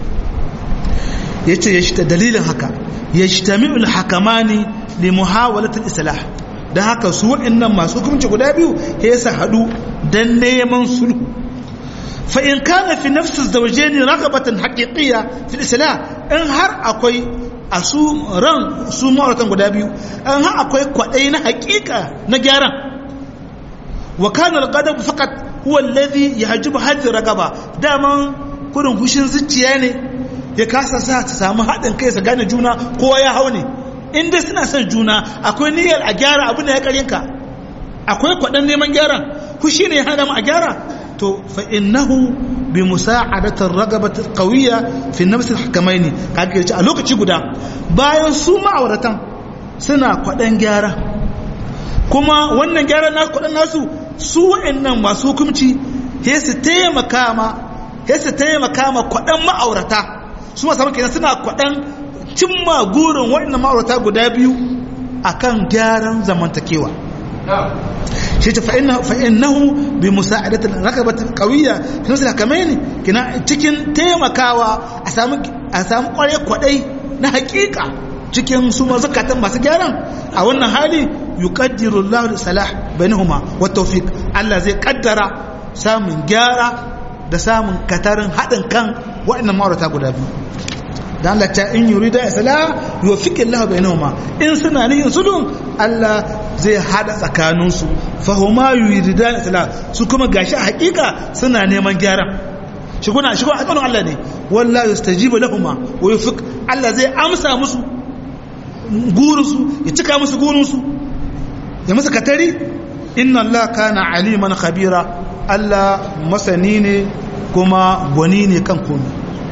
ya ce ya shita dalilin haka ya shita mi'ul hakamani li muhawalatul islah don haka su waɗannan masu hukunci guda biyu ya sa haɗu don neman sulhu fa in kana fi nafsu zawjaini ragabatan haqiqiyya fi islah in har akwai a su ran su ma'auratan guda biyu in har akwai kwaɗayi na haƙiƙa na gyaran wa kana al-ghadab faqat huwa alladhi yahjubu hadhihi ragaba daman kurin hushin zuciya ne ya kasa sa ta samu haɗin kai su gane juna kowa ya hau ne inda suna son juna akwai niyyar a gyara abin da ya karinka akwai kwaɗan neman gyaran hushi ne ya hana mu a gyara to fa innahu bi musa'adatir ragabati qawiyya fi nafs al-hakamaini kaga yace a lokaci guda bayan su ma'auratan suna kwaɗan gyara kuma wannan gyaran nasu kudin nasu su wa'annan masu hukunci he su taimaka ma he su taimaka ma kudin ma'aurata su masu kenan suna kudin cimma gurin wa'annan ma'aurata guda biyu akan gyaran zamantakewa shi ta fa'innahu bi musa'adatul rakabatul qawiyya kin sai kamar ne kina cikin taimakawa a samu a samu kware kwadai na hakika cikin su mazakatan masu gyaran a wannan hali yuqaddiru Allahu salah bainahuma wa tawfiq Allah zai kaddara samun gyara da samun katarin hadin kan waɗannan ma'aurata guda biyu da Allah ta in yurida islah yuwaffiqu Allah bainahuma in suna nihin sulhun Allah zai hada tsakaninsu fa huma yurida islah su kuma gashi a hakika suna neman gyaran shi kuna shi kuma alƙawarin Allah ne wallahi yastajibu lahuma wa yuwaffiq Allah zai amsa musu gurinsu ya cika musu gurinsu ya musu katari inna Allah kana aliman khabira Allah masani ne kuma gwani ne kan komai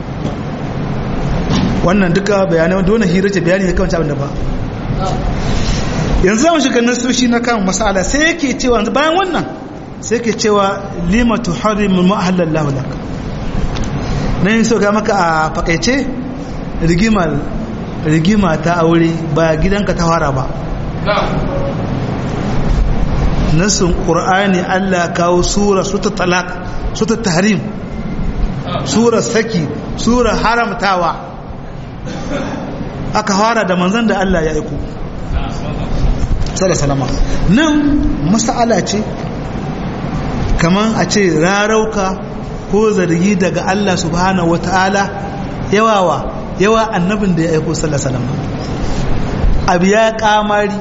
wannan duka bayanai dole hira ce bayani ne kan abin da ba yanzu zamu shiga nasoshi na kan masala sai yake cewa bayan wannan sai yake cewa lima tuharrimu ma ahallallahu lak nan so ga maka a fakaice rigimar rigima ta aure ba gidanka ta fara ba nasin ƙur'ani Allah kawo sura su ta talak su ta tahrim sura saki sura haramtawa aka fara da manzan da Allah ya aiko salama nan masala ce kaman a ce rarauka ko zargi daga Allah subhanahu wata'ala yawawa yawa annabin da ya aiko sallallahu abu ya kamari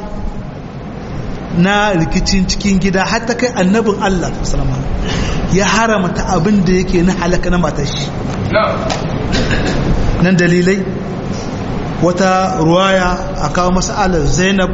na rikicin cikin gida har ta kai annabin Allah sallallahu ya haramta abin da yake na halaka na matar shi nan dalilai wata ruwaya a kawo masalar zainab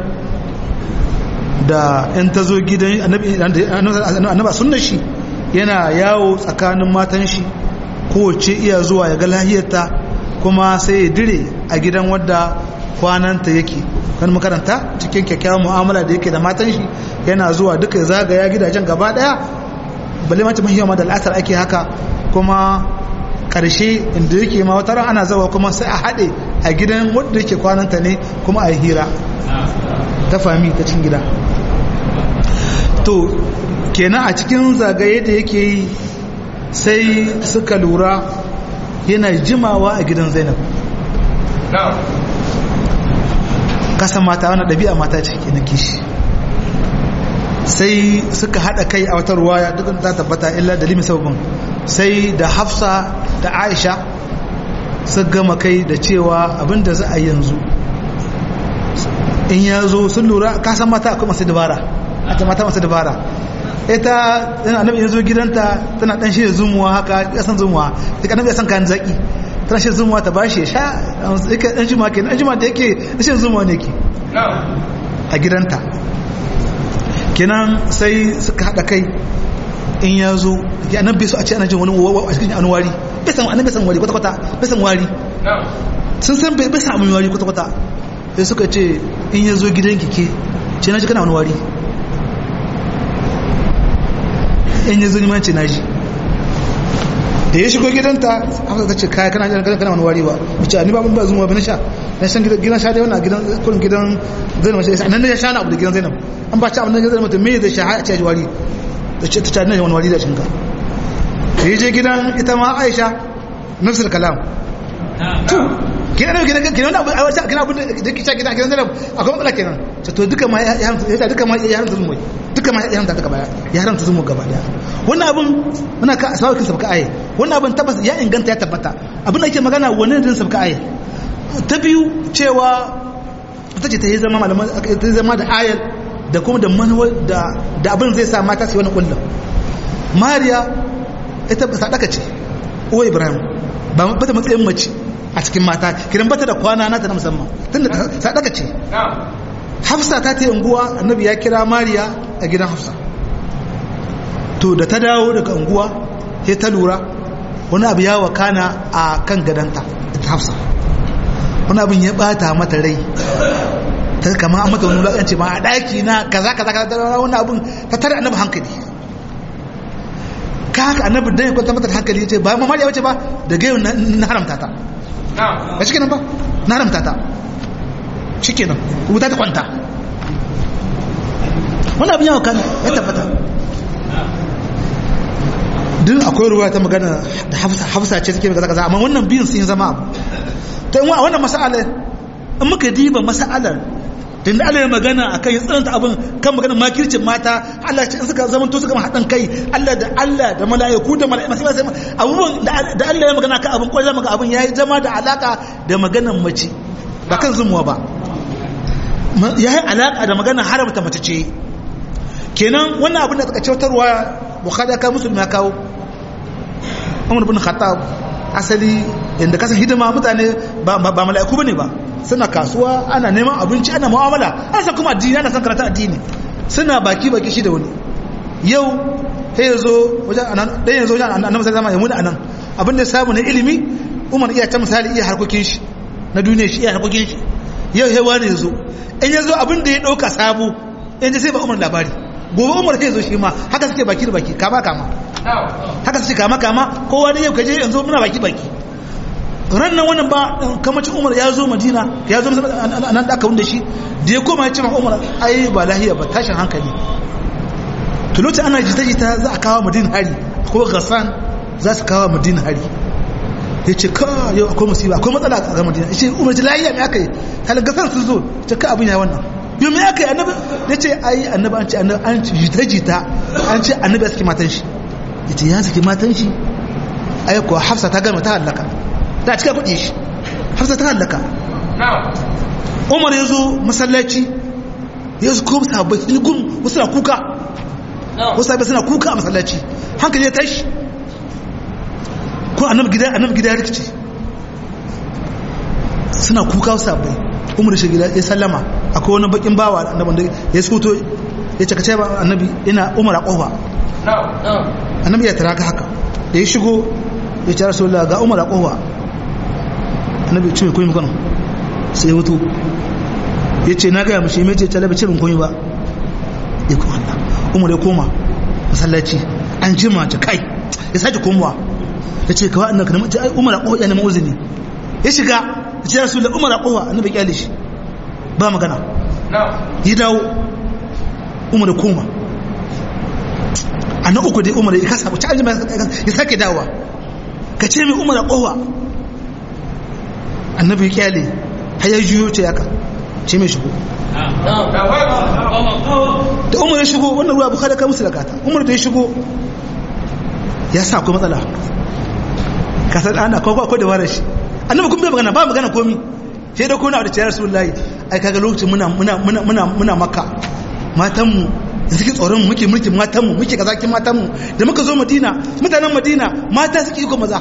da in ta zo gidan annaba sunna shi yana yawo tsakanin matan shi kowace iya zuwa ya ga lahiyarta kuma sai ya dire a gidan wadda kwananta yake kan makaranta cikin kyakkyawan mu'amala da yake da matan shi yana zuwa duka zagaya gidajen gaba daya balle mace mahiyar da al'asar ake haka kuma karshe inda yake ma wata ana zawa kuma sai a haɗe a gidan wadda yake kwananta ne kuma a yi hira ta fami ta cin gida to kenan a cikin zagaye da yake yi sai suka lura yana jimawa a gidan zainab kasan mata wani ɗabi'a mata ce ke na kishi sai suka haɗa kai a wata ruwaya duk ta tabbata illa dalilin sababin sai da hafsa da aisha su gama kai da cewa abinda za a yanzu in ya zo sun lura kasan mata akwai masu dabara a ta mata masu dabara ita annabi ya zo gidanta tana dan shi zumuwa haka ya san zumuwa duk annabi ya san kan zaki tana shi zumuwa ta bashi sha yake dan juma ke dan juma da yake shi zumuwa ne ke a gidanta kenan sai suka hada kai in ya zo ya annabi so a ce ana jin wani a cikin anwari bai san annabi san wari kwata kwata bai san wari sun san bai san amin wari kwata kwata sai suka ce in ya zo gidanki ke ce na ji kana wani wari in ya zuni manci naji da ya shigo gidanta aka ka ce kaya kana kana kana wani wari ba mace ni ba ban ba zuma ba na sha na san gidan sha da wannan gidan kullun gidan Zainab sai nan ne ya sha na abu da gidan Zainab an ba ci abin da gidan mutum me zai sha a ce wari da ce ta ta wani wari da shinka da je gidan ita ma Aisha nafsul kalam to gidan gidan gidan abu a wata gidan abu da kike gidan gidan Zainab akwai matsala kenan to duka ma ya haramta duka ma ya haramta zuma duka ma ya haramta duka baya ya haramta zumu gaba daya wannan abun muna ka asawar kin sabka aye wannan abun tabbas ya inganta ya tabbata abin da yake magana wannan din sabka aye ta biyu cewa ta ce ta yi zama malaman ta zama da ayar da kuma da manuwar da da abin zai sa mata su yi wani kullum mariya ita sadaka ce uwa ibrahim ba bata matsayin mace a cikin mata kiran bata da kwana nata na musamman tunda sadaka ce hafsa ta ta unguwa annabi ya kira mariya a gidan hafsa to da ta dawo daga unguwa sai ta lura wani abu ya wakana a kan gadanta ta hafsa wani abin ya bata mata rai ta kama an mata wani wulaƙanci ma a ɗaki na kaza kaza kaza da wani abun ta tare annabi hankali ka haka annabi dan ya kwanta mata hankali ya ce ba mamari ya wuce ba da gayon na haramta ta ba shi kenan ba na haramta ta shi kenan wuta ta kwanta wani abin yawon kan ya tabbata duk akwai ruwa ta magana da hafsa ce take kaza kaza amma wannan biyun sun zama abu to in wannan mas'alar in muka diba mas'alar tunda Allah ya magana akan ya tsananta abin kan magana makircin mata Allah ce in suka zama to suka haɗin kai Allah da Allah da mala'iku da mala'iku sai sai abubuwan da Allah ya magana kan abin kwallon maka abin yayi zama da alaka da maganar mace ba kan zumuwa ba yayi alaka da maganar haramta mace ce kenan wannan abin da suka cewatarwa bukhari ya kawo musulmi ya kawo umar bin khattab asali yadda kasan hidima mutane ba mala'iku bane ba suna kasuwa ana neman abinci ana mu'amala ana san kuma addini ana san karata addini suna baki baki shi da wani yau sai yazo wajen anan dan yazo wajen annabi sallallahu alaihi wasallam ya anan abin da samu na ilimi umar iya ta misali iya harkokin shi na duniya shi iya harkokin shi yau sai wani yazo in yazo abin da ya dauka sabo yanzu sai ba umar labari gobe umar sai zo shi ma haka suke baki da baki kama kama haka suke kama kama kowa da yau kaje yanzu muna baki baki ran nan wannan ba kamacin umar ya zo madina ya zo nan da aka wunda shi da ya koma ya ce ma umar ai ba lahiya ba tashin hankali to lokacin ana jita jita za a kawo madina hari ko gasan za su kawo madina hari ya ce ka yau akwai musiba akwai matsala a madina ya ce umar ji lahiya ne aka yi halin gasan sun zo ta ka abin ya wannan yau me aka yi annabi ya ce ai annabi an ce annabi an ce jita jita an ce annabi ya saki matan shi ya ce ya saki matan shi ai kuwa hafsa ta gama ta hallaka ta cika kuɗi shi hafsa ta hallaka umar ya zo masallaci ya zo kuma sabai sun gum wasu na kuka wasu sabai suna kuka a masallaci hankali ya tashi ko annabi gida annabi gida ya rikice suna kuka wasu sabai umar shi gida ya sallama akwai wani bakin bawa annabi da ya suto ya ce kace ba annabi ina umar a kofa annabi ya tara haka da ya shigo ya ce rasulullah ga umar a kofa annabi ce mai koyi mukano sai hutu ya ce na gaya mashi mai ce talabi ce min koyi ba ya kuma Allah umar ya koma masallaci an jima ta kai ya sake komowa ya ce kawai annabi kana mace ai umar a kofa ya neman uzini ya shiga ya ce rasulullah umar a kofa annabi kyale shi ba magana ya dawo umar ya koma a na uku dai umar ya kasa wacce aljima ya sake dawa ka ce mai umar a kofa annabi ya kyale har ya juyo ce yaka ce mai shigo da umar ya shigo wannan ruwa bukada ka musu da kata umar da ya shigo ya sa akwai matsala kasar ana kwakwa akwai da warar shi annabi kun bai magana ba magana komi sai da kuna da ciyar rasulullahi ai kaga lokacin muna muna muna muna muna makka matanmu da suke tsoron muke mulkin matanmu muke kazakin matanmu da muka zo madina mutanen madina mata suke iko maza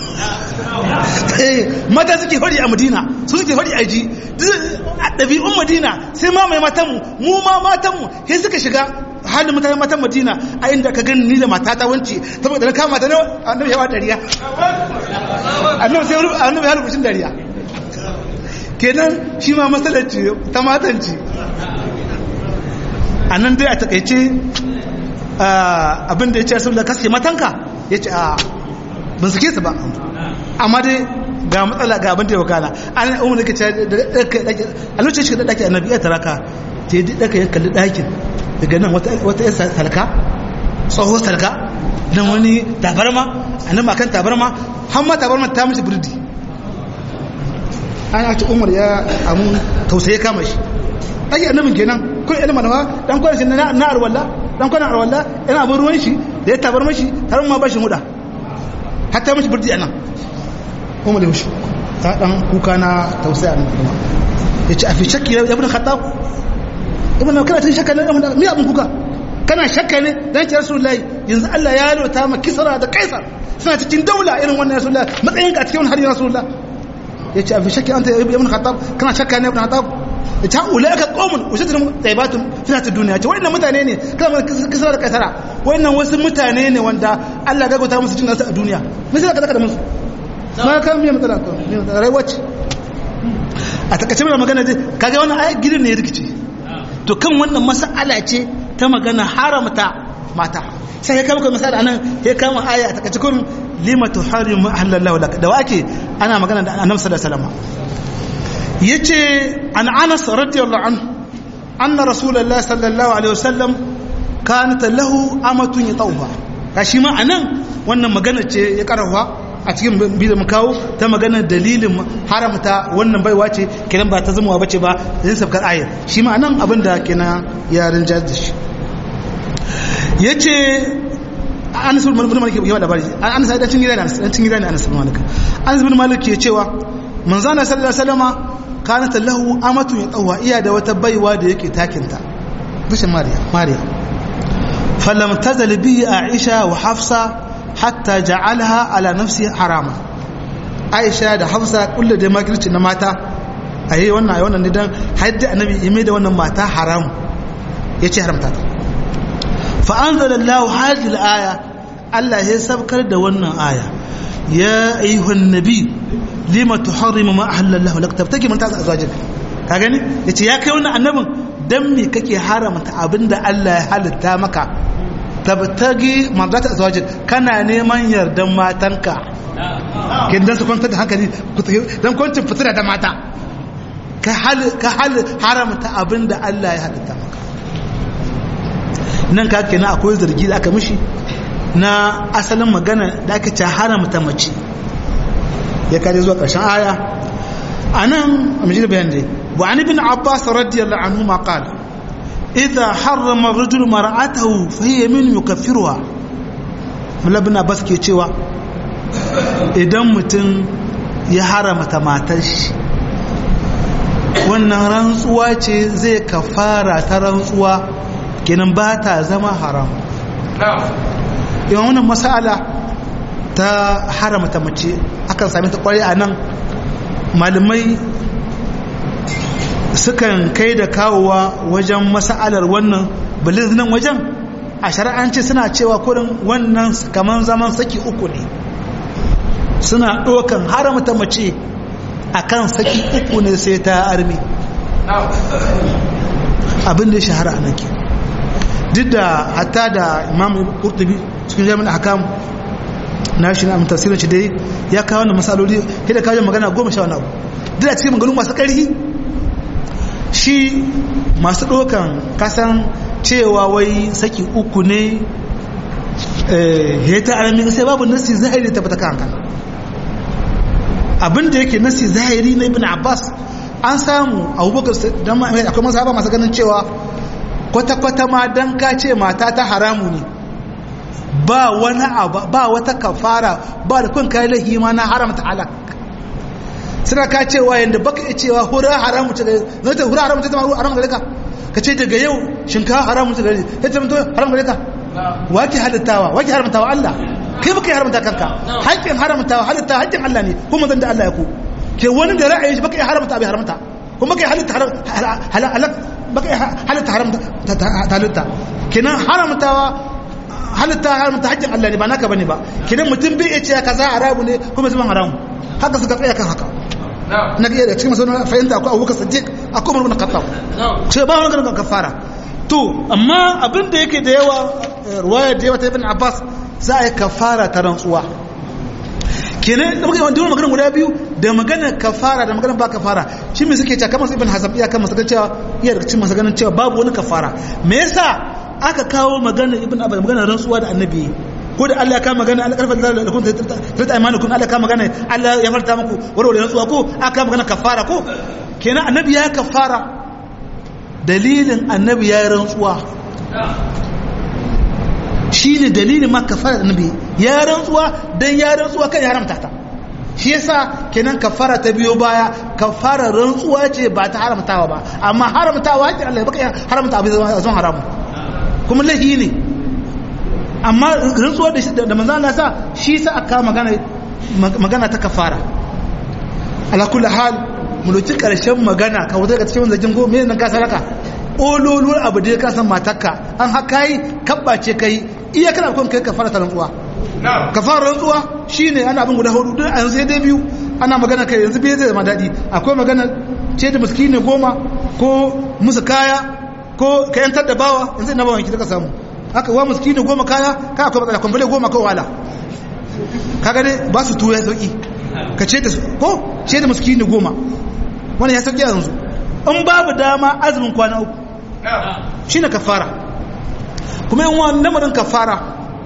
mata suke fari a madina su suke fari a ji a ɗabi'un madina sai ma mai matanmu mu ma matanmu sai suka shiga halin mutanen matan madina a inda ka gani ni da matata wance saboda na kama ta ne annabi yawa dariya annabi sai annabi ya rubutun dariya kenan shi ma matsalar ce ta matan ce a nan dai a takaice abin da ya ce saboda kaske matanka ya ce a ban suke su ba amma dai ga matsala ga abin da ya wakana an umar da ke ce a lokacin shi da ɗaki annabi ya taraka ta yi ɗaka ya kalli ɗakin daga nan wata yasa talka tsohon talka nan wani tabarma a nan makan tabarma har ma tabarma ta mace birdi an yaci umar ya amu tausaye kama shi ɗaki annabin kenan kun yana manawa ɗan kwanan shi na arwalla ɗan kwanan arwalla yana abin ruwan shi da ya tabarma shi tarin ma ba shi huda hatta mashi birdi a nan umar ya mushi ta ɗan kuka na tausaya nan kuma ya ce a fi shakki ya bin khattab ibn kana tun shakka ne me abin kuka kana shakka ne dan ce rasulullahi yanzu Allah ya lota ma kisra da kaisar suna cikin daula irin wannan rasulullahi matsayin ka cikin har rasulullah yace a fi shakki anta ibn khattab kana shakka ne ibn khattab yace ulaika qaumun usatun tayyibatun fi ta duniya ce wannan mutane ne kana kisra da kaisara wannan wasu mutane ne wanda Allah ya gauta musu jin nasu a duniya me sai ka zaka da musu ma kan me matsala to me matsala rayuwa ce a takaice mana magana dai kaga wannan ayat gidan ne ya rikice to kan wannan mas'ala ce ta magana haramta mata sai ya kama misali anan ya kama aya a takaice kun lima tuharimu ahlallahu lak da wake ana magana da annabi sallallahu alaihi wasallam yace an Anas radiyallahu anhu anna rasulullahi sallallahu alaihi wasallam kanat lahu amatun yatawha kashi ma anan wannan magana ce ya karawa a cikin bidiyon mu kawo ta magana dalilin haramta wannan baiwa ce kenan ba ta zama bace ba zai sabkar ayar shi ma anan abin da kenan yaran jazz da shi yace Anas bin Malik ya labari Anas dan cin gida ne dan cin gida ne Anas bin Malik Anas bin Malik ke cewa manzo Allah sallallahu alaihi wasallama kanat lahu amatun yatawha iya da wata baiwa da yake takinta bishin Mariya Mariya falam tazal bi Aisha wa Hafsa hatta ja'alaha ala nafsi harama Aisha da Hafsa kullu da makirci na mata ayi wannan ayi wannan ne dan hadda annabi ya mai da wannan mata haram yace haramta ta fa anzalallahu hadhihi al-aya Allah ya sabkar da wannan aya ya ayyuhan nabi lima tuharrimu ma ahallallahu lak tabtaki man ta'za azwajik ka gani yace ya kai wannan annabin dan me kake haramta abinda Allah ya halitta maka tabtagi mardata azwajik kana neman yardan matanka kin dan su kwanta da hankali dan kwancin fitina da mata ka hal ka hal haramta abinda Allah ya halitta maka nan ka kenan akwai zargi da aka mishi na asalin magana da aka ce haramta mace ya kaje zuwa ƙarshen aya a nan a majalisar bayan dai wa an ibn abbas radiyallahu anhu ma qala idza harrama ar-rajulu mar'atahu fa hiya min yukaffiruha mullah ibn abbas ke cewa idan mutum ya haramta matar shi wannan rantsuwa ce zai kafara ta rantsuwa kenan ba ta zama haram yawan wannan masala ta haramta mace akan sami ta kwarai a nan malamai sukan kai da kawowa wajen masa'alar wannan baliz nan wajen a shari'anci suna cewa kurin wannan kamar zaman saki uku ne suna ɗaukan haramta mace akan saki uku ne sai ta armi abin da ya shahara a nan ke duk da hatta da imam kurtubi cikin jami'in hakam na shi na tafsirin shi dai ya kawo wannan masaloli sai da kawo magana goma sha wani abu duk da cikin maganganu masu ƙarfi shi masu ɗaukan kasan cewa wai saki uku ne ya ta alamin sai babu nasi zahiri ta bata kanka abinda yake nasi zahiri na ibn abbas an samu abubakar akwai masu masu ganin cewa kwata-kwata ma don ka ce mata ta haramu ne ba wani abu ba wata kafara ba da kun kai lahi ma na haramta halak suna ka cewa yanda baka iya cewa hura haramu ta gare zai ta hura haramu ta zama haramu gare ka ka ce daga yau shinkafa haramu ta gare ya ta mutu haramu gare ka wake halittawa wake haramtawa Allah kai baka yi haramta kanka haƙƙin haramtawa halittawa haƙƙin Allah ne kuma zan da Allah ya ku ke wani da ra'ayi baka yi haramta bai haramta kuma baka yi halitta baka yi halitta haramta halitta kenan haramtawa halitta haramta haƙƙin Allah ne ba naka bane ba kidan mutum bai ce kaza haramu ne kuma zaman haramu haka suka tsaya kan haka na ga da cikin masauna fahimta akwai Abubakar Siddiq akwai Umar ibn Khattab sai ba wani ganin kafara to amma abin da yake da yawa ruwaya da yawa ta Ibn Abbas za a yi kafara ta rantsuwa kenan da muka yi wani maganar guda biyu da maganar kafara da maganar ba kafara shi mai suke cewa kamar su Ibn Hazm iya kan masu cewa iya da cikin masu ganin cewa babu wani kafara me yasa aka kawo maganar ibn abbas maganar rantsuwa da annabi ko da Allah ya kama magana Allah karfa da kun ta imanukum Allah ya kama magana Allah ya farta muku warware rantsuwa ko aka kama magana kafara ko kenan annabi ya kafara dalilin annabi ya rantsuwa shine dalilin ma kafara da annabi ya rantsuwa dan ya rantsuwa kan ya haramta ta shi yasa kenan kafara ta biyo baya kafara rantsuwa ce ba ta haramtawa ba amma haramtawa hakkin Allah ya baka haramta abin zama haramu kuma laifi ne amma rantsuwa da da manzo Allah sa shi sa aka magana magana ta kafara ala kulli hal mu doki karshen magana ka wuce daga cikin zagin go me nan ka saraka ololuwar abu da ka san matarka an haka yi kabbace kai iya kana kun kai kafara ta rantsuwa kafara rantsuwa shine ana abin guda hudu duk an sai dai biyu ana magana kai yanzu bai zai zama dadi akwai magana ce da miskini goma ko musu kaya ko ka yantar da bawa yanzu na bawan ki ka samu haka wa miskini goma kaya ka akwai matsala kwamfale goma ko wala kaga dai ba su tuwo ya sauki ka ce da su ko ce da miskini goma wani ya sauki yanzu in babu dama azumin kwana uku shi na kafara kuma yin wani lamarin kafara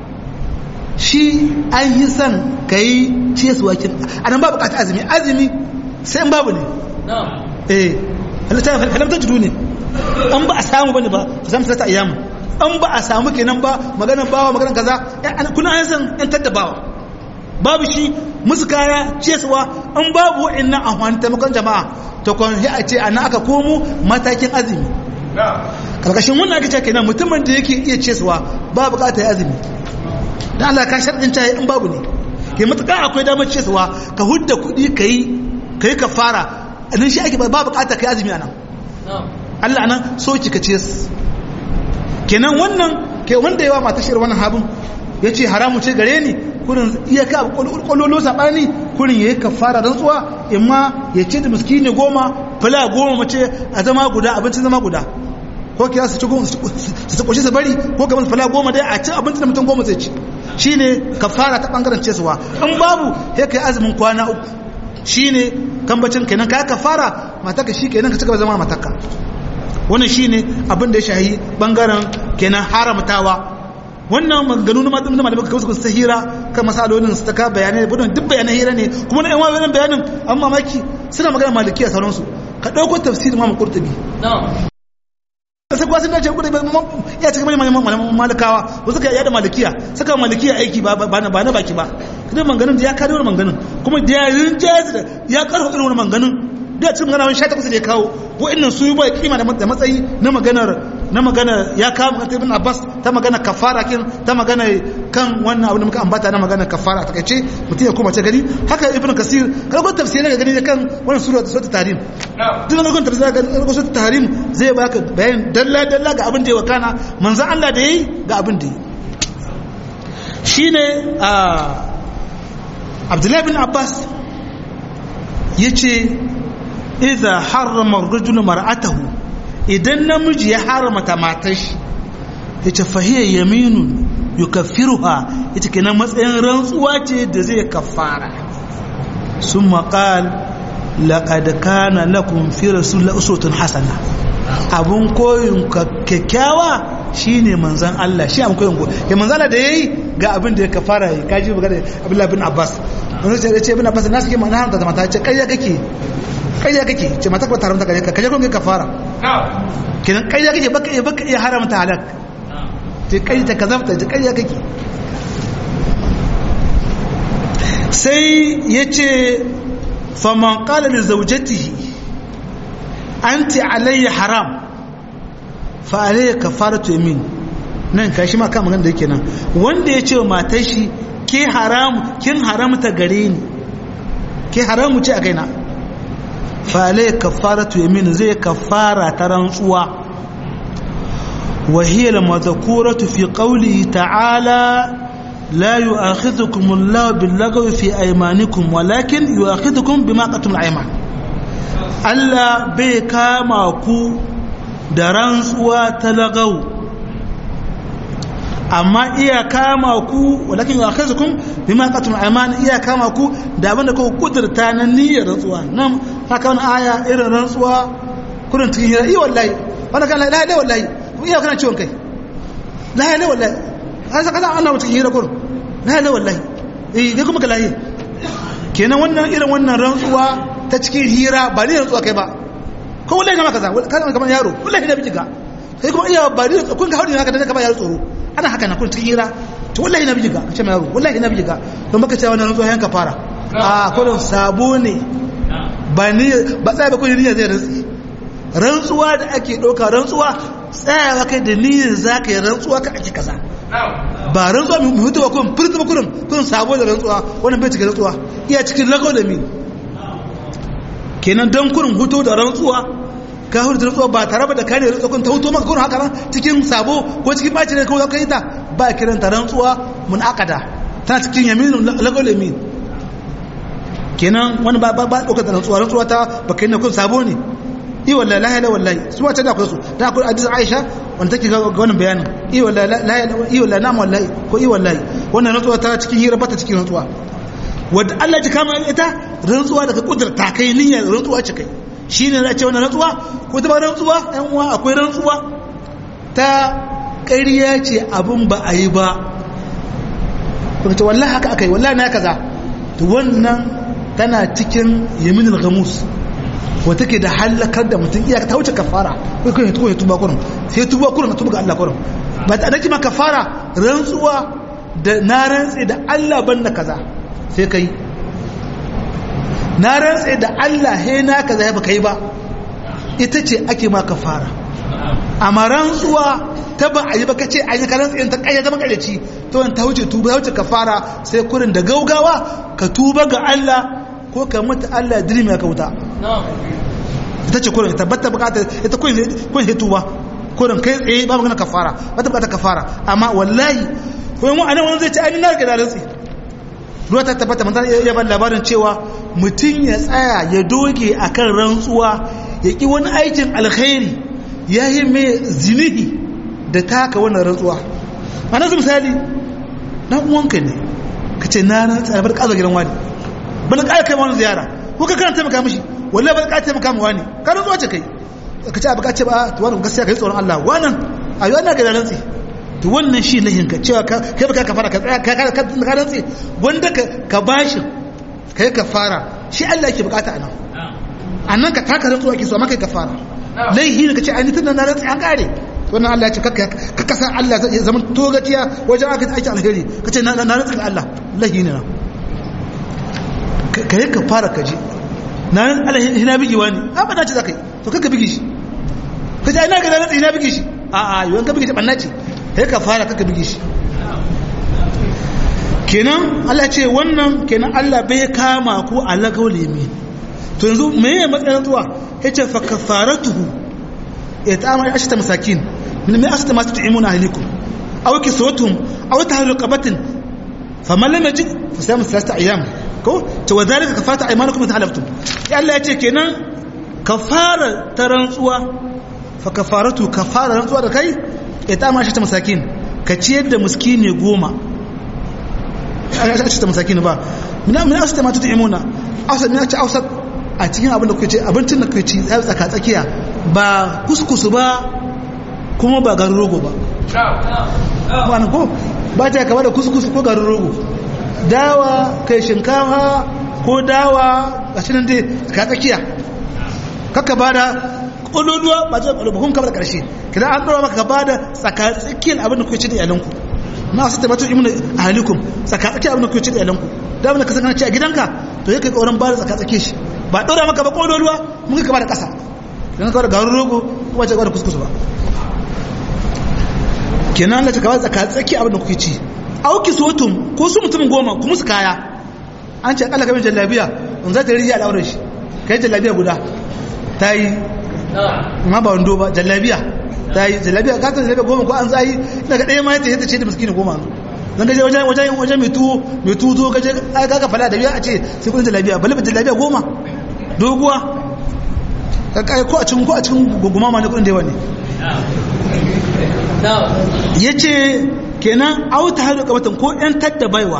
shi an yi son ka yi ce su wakin a nan ba bukata azumi azumi sai in babu ne eh halamtar judu ne an ba a samu bane ba ku samu salata ayyamu an ba a samu kenan ba maganar bawa maganar kaza kuna an san yan taddabawa babu shi musu kaya cesuwa an babu wa'annan amfani taimakon jama'a to kwan a ce a nan aka komo matakin azumi karkashin wannan aka ce kenan mutumin da yake iya cesuwa ba bukata ya azumi da Allah ka sharɗin caye in babu ne ke matuƙa akwai damar cesuwa ka hudda kuɗi ka yi ka yi ka fara a nan shi ake ba bukata ka yi azumi a nan Allah nan so ki ka ce kenan wannan ke wanda yawa mata shirin wannan habin ya ce haramu ce gare ni kurin iya ka kwallolo saɓani kurin ya yi kafara rantsuwa imma ya ce da miskini goma fila goma mace a zama guda abincin zama guda ko kira su ci su kushe su bari ko kamar fila goma dai a ci abincin da mutum goma zai ci shi ne kafara ta ɓangaren cesuwa in babu ya kai azumin kwana uku shi ne kambacin kenan ka kafara mataka shi kenan ka cigaba zama mataka wannan shi ne abin da ya shahi ɓangaren kenan haramtawa wannan maganganu na matan malamai ka kawo su hira kan masalolin su ta ka bayanai da budon duk bayanan hira ne kuma na yan wayoyin bayanin an mamaki suna magana maliki a sauransu ka ɗauko tafsirin mamu kurtubi sai kuwa sun dace kurtubi ya cika mai malaman malikawa wasu ka yada malikiya saka malikiya aiki ba na baki ba kuma manganin da ya kare wani manganin kuma da ya rinjaye da ya karfa irin wani manganin da cikin magana wani sha takwas da ya kawo wa'annan su yi ba kima da matsayi na maganar na magana ya kawo magana ibn abbas ta magana kafara kin ta magana kan wannan abu da muka ambata na magana kafara ta kace mutum ya koma ta gani haka ibn kasir kada ko tafsiri ga gani kan wannan sura ta sura tahrim duk wannan tafsiri ga gani sura tahrim zai baka bayan dalla dalla ga abin da ya wakana manzo Allah da yayi ga abin da yi shine a Abdullahi bin Abbas yace idza harrama ar-rajulu mar'atahu idan namiji ya haramta matar shi yace fahiya yaminun yukaffiruha ita kenan matsayin rantsuwa ce da zai kafara summa qal laqad kana lakum fi rasulillahi uswatun hasana abun koyin kyakkyawa shine manzon Allah shi abun koyin ya manzon Allah da yayi ga abin da ya kafara yi kaji magana Abdullah bin Abbas wani ce ce bin Abbas na suke mana haramta da mata ce kayya kake kayya kake ce mata ko taramta kake kaje kun ga kafara kenan kayya kake baka iya baka iya haramta halak ce kai ta kazafta ce kayya kake sai yace faman qala li zawjatihi anti alayya haram fa alayya kafaratu yamin nan kashi ma kan magana da yake nan wanda ya ce wa matar shi ke haram kin haramta gare ni ke haramu ce a kaina fa alayya kafaratu yamin zai kafara ta rantsuwa wa hiya al-madhkuratu fi qawlihi ta'ala لا يؤاخذكم الله باللغو في أيمانكم ولكن يؤاخذكم بما قتم الأيمان Allah bai kama ku da rantsuwa ta lagau amma iya kama ku walakin ya kai zukun bima qatum ayman iya kama ku da abinda ku kudurta na niyyar rantsuwa nan haka wani aya irin rantsuwa kurin cikin hira iya wallahi wanda kan la ilaha wallahi iya kana ciwon kai la ilaha wallahi an saka zan Allah cikin hira kurin la ilaha wallahi eh kai kuma ka lahi kenan wannan irin wannan rantsuwa ta cikin hira ba ni rantsuwa kai ba ko wallahi na maka za kana kamar yaro wallahi na biji ka kai kuma iya ba ni kun ga hauri haka da kamar yaro tsoro ana haka na kun cikin hira to wallahi na biji ka ce mai yaro wallahi na biji ka don baka cewa wannan rantsuwa yanka fara a kullum sabo ne ba ni ba tsaya ba kun niyya zai rantsi rantsuwa da ake ɗauka rantsuwa tsayawa kai da niyyar za ka yi rantsuwa ka ake kaza ba rantsuwa mai mutu ba kun furta ba kurin kun sabo da rantsuwa wannan bai cikin rantsuwa iya cikin lagos da mi kenan don kurin hutu da rantsuwa ka hutu da rantsuwa ba tare da kare rantsuwa kun ta hutu maka kurin haka nan cikin sabo ko cikin ɓaci ne kawai ka yi ta ba kiran ta rantsuwa mun akada tana cikin yaminin lagos da mi kenan wani ba ba ɗaukar da rantsuwa rantsuwa ta ba kai na kun sabo ne i wallahi la ilaha wallahi su wace da akwai su da akwai hadisi Aisha wanda take ga wannan bayanin i wallahi la ilaha i wallahi na wallahi ko i wallahi wannan rantsuwa ta cikin hira bata cikin rantsuwa wanda Allah ji kama ita rantsuwa daga kudurta kai niyyar rantsuwa ce kai shine na ce wannan rantsuwa ko ta ba rantsuwa ɗan uwa akwai rantsuwa ta ƙarya ce abin ba a yi ba kuma ce wallahi haka aka yi wallahi na kaza to wannan tana cikin yaminul gamus wata ke da halakar da mutum iya ta wuce kafara ko kai tuba tuba kurum sai tuba kurum tuba ga Allah kurum ba ta nake ma kafara rantsuwa da na rantse da Allah banda kaza sai kai na rantse da Allah he na kaza ya baka yi ba ita ce ake ma kafara amma rantsuwa ta ba a yi ba ka ce an yi karan tsayin ta kayyata makarici to ta wuce tuba ya wuce kafara sai kurin da gaugawa ka tuba ga Allah ko ka mutu Allah dirimi ya kauta ita ce kurin tabbata bukatar ita kurin kun tuba kurin kai tsaye ba magana kafara ba ta bukatar kafara amma wallahi ko mu anan wani zai ce ai na ga da rantsi ruwa ta tabbata manzon ya ban labarin cewa mutum ya tsaya ya doge akan rantsuwa ya ki wani aikin alkhairi ya yi mai zinihi da taka wannan rantsuwa a nasu misali dan uwanka ne ka ce na rantsa bar kazo gidan wani bana ƙara kai wani ziyara ko ka kana taimaka mishi wallahi bana ƙara taimaka mu wani ka rantsuwa ce kai ka ce abu ka ce ba to wannan gaskiya kai tsoron Allah wannan ayo ana ga rantsi to wannan shi lahin ka cewa kai baka ka fara ka tsaya ka ka ka rantsi wanda ka ka bashi kai ka fara shi Allah yake bukata anan annan ka taka rantsuwa ke so amma kai ka fara laihi ne ka ce ainihin na rantsi an kare wannan Allah ya ce ka kasa Allah ya zama togaciya wajen aka aiki alheri ka ce na rantsi da Allah laihi ne na ka yi ka fara kaji na nan Allah hina bigi wani a ba na ce za ka yi to kanka bigi shi ka ce ina ga na rantsi hina bigi shi a a yiwuwan ka bigi shi ɓanna ce ka yi ka fara kanka bigi shi kenan Allah ce wannan kenan Allah bai kama ku a lagau lemi to yanzu me ya matsayin zuwa ya ce fa kafaratuhu ya ta amara ashita masakin min mai ashita masu tu'imuna ahlikum aw kiswatuhum aw tahriru qabatin faman lam yajid fa sayamu thalathata ayyam ko to wa dhalika kafaratu aymanukum idha halaftum ya Allah ya ce kenan kafara ta rantsuwa fa kafaratu kafara rantsuwa da kai ya ta amara ashita masakin ka ciyar da miskini goma ashita masakin ba min ashita ma tu'imuna awsat min ashita a cikin abin da kuke ce abincin da kuke ci tsaka tsakiya ba kuskusu ba kuma ba garin rogo ba wani ko ba ta kama da kuskusu ko garin rogo dawa kai shinkafa ko dawa a cikin dai tsaka tsakiya kaka ba da ƙududuwa ba ta ƙududuwa kuma kama da ƙarshe kidan an ɗora maka ba da tsaka tsakiyar abin da kuke ci da iyalanku na wasu tabbatar imin a halikun tsaka tsakiyar abin da kuke ci da iyalanku da abin da ka saka ci a gidanka to yake ƙauran ba da tsaka tsakiyar shi ba ɗora maka ba ƙololuwa mun ka ba da ƙasa don kawai da garin rogo kuma ce da kuskusu ba kenan da cikawa tsaka tsaki abin da kuke ci auki sotum ko su mutum goma kuma su kaya an ce akalla kamar jallabiya in za ta rijiya al'aurar shi kai jallabiya guda ta yi ma ba wando ba jallabiya ta yi jallabiya ka ta jallabiya goma ko an zai daga ɗaya ma ta ce da miskini goma zan gaje wajen wajen wajen mai tuwo mai tuwo zo gaje ka ka fala da biya a ce sai kudin jallabiya balle ba jallabiya goma doguwa ka kai ko a cikin ko a cikin guguma ma ne kudin da yawa ne yace kenan auta hadu kabatan ko yan tadda baiwa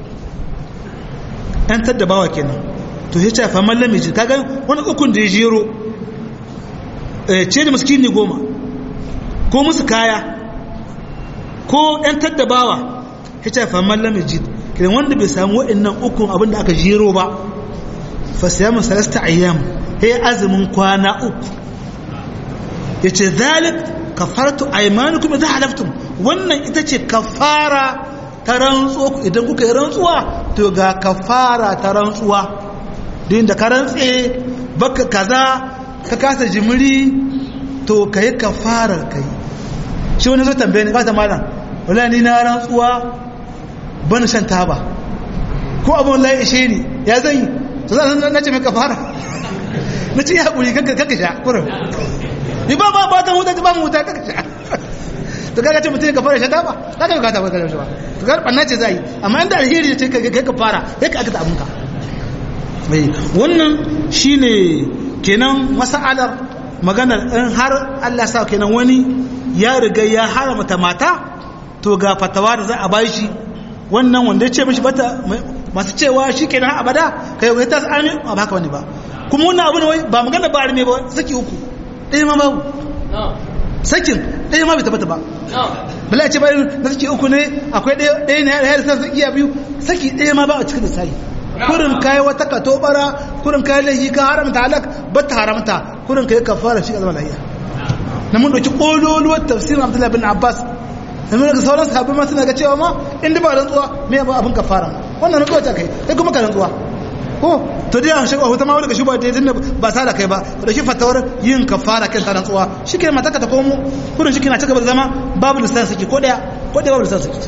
yan tadda bawa kenan to yace fa mallam miji kaga wani ukun da ya jero eh ce da miskini goma ko musu kaya ko yan tadda bawa yace fa mallam miji kenan wanda bai samu wa'annan ukun abin da aka jero ba fa siyamu salasta ayyam he azumin kwana uku yace zalik kafaratu aymanukum idza halaftum wannan ita ce kafara ta rantsuwa idan kuka yi rantsuwa to ga kafara ta rantsuwa din da ka rantse baka kaza ka kasa jimiri to kai kafarar kai shi wani zo tambaye ni ba ta malam wallahi ni na rantsuwa ban shan taba ko abun lai ishe ni ya zan yi to zan na ce mai kafara na ce ya haƙuri kanka sha kurin ni ba ba ba ta huta ba mu huta kanka sha to kaga ce mutum ka fara sha taba kaga ka ta baka shi ba to kaga banna ce zai amma inda alheri ce kai ka fara kai ka aka ta abunka wannan shine kenan masalar maganar in har Allah sa kenan wani ya riga ya haramta mata to ga fatawa da za a bai shi wannan wanda ya ce mishi bata masu cewa shi kenan abada kai wai ta arme ba haka wani ba kuma wannan abu ne wai ba magana ba arme ba saki uku ɗaya ma babu sakin ɗaya ma bai tabbata ba bala ce bayan na saki uku ne akwai ɗaya ne ya rasa saki iya biyu saki ɗaya ma ba a cikin lissafi kurin kayi wata ka tobara kurin kayi laifi ka haramta halak ba ta haramta kurin kayi kafara shi azama lahiya na mun ɗauki ƙololuwar tafsirin abdullahi bin abbas da mun ga sauran sahabbai ma suna ga cewa ma inda ba rantsuwa me ba abin kafara wannan rantsuwa ta kai kai kuma ka rantsuwa ko to dai an shiga wata ma wani ga shuba da tunda ba sa da kai ba da shi fatawar yin kafara kan ta rantsuwa shike mata ka ta komo kurin shi kina cigaba da zama babu lissan saki ko daya ko daya babu lissan saki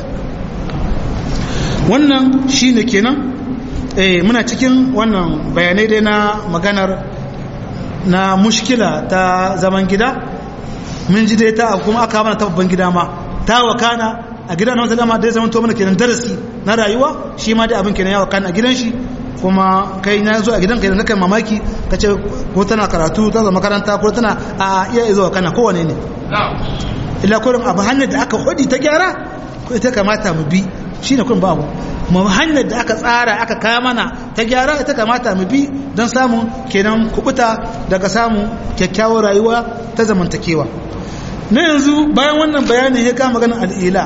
wannan shine kenan eh muna cikin wannan bayanai dai na maganar na mushkila ta zaman gida mun ji dai ta kuma aka mana ta babban gida ma ta wakana a gidan na dama dai zaman to mana kenan darasi na rayuwa shi ma dai abin kenan ya wakana a gidan shi kuma kai na zo a gidan kai na kai mamaki ka ce ko tana karatu ta zama makaranta ko tana a iya zuwa kana kowane ne illa kurin abu hanyar da aka hudi ta gyara ko ita kamata mu bi shi ne kurin babu mu hanyar da aka tsara aka kaya mana ta gyara ita kamata mu bi don samun kenan kubuta daga samun kyakkyawar rayuwa ta zamantakewa na yanzu bayan wannan bayanin ya kama ganin al'ila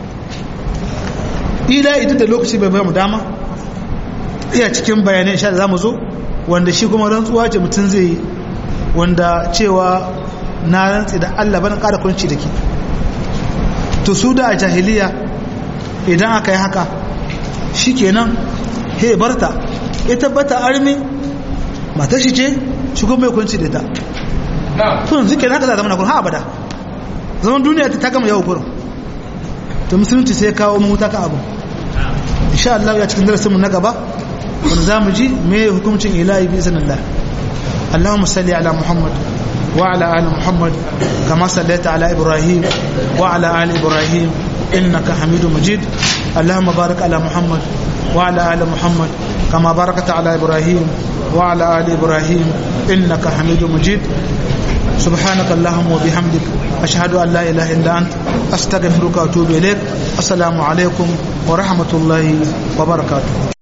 ila ita da lokaci bai mu dama iya cikin bayanai sha da za mu zo wanda shi kuma rantsuwa ce mutum zai yi wanda cewa na rantsi da allah bana ƙara kunci da ke to su da a jahiliya idan aka yi haka shi kenan he barta ya tabbata armi matar shi ce shi kuma mai kunci da ta tun suke haka za zama na kun ha abada zaman duniya ta gama yau kurin to musulunci sai kawo mahuta ka abu insha Allah ya cikin darasin mu na gaba wanda zamu ji me hukuncin ilahi bi iznillah Allahumma salli ala Muhammad wa ala ali Muhammad kama sallaita ala Ibrahim wa ala ali Ibrahim innaka Hamidum Majid Allahumma barik ala Muhammad wa ala ali Muhammad kama barakta ala Ibrahim wa ala ali Ibrahim innaka Hamidum Majid سبحانك اللهم وبحمدك أشهد أن لا إله إلا أنت أستغفرك وأتوب إليك السلام عليكم ورحمة الله وبركاته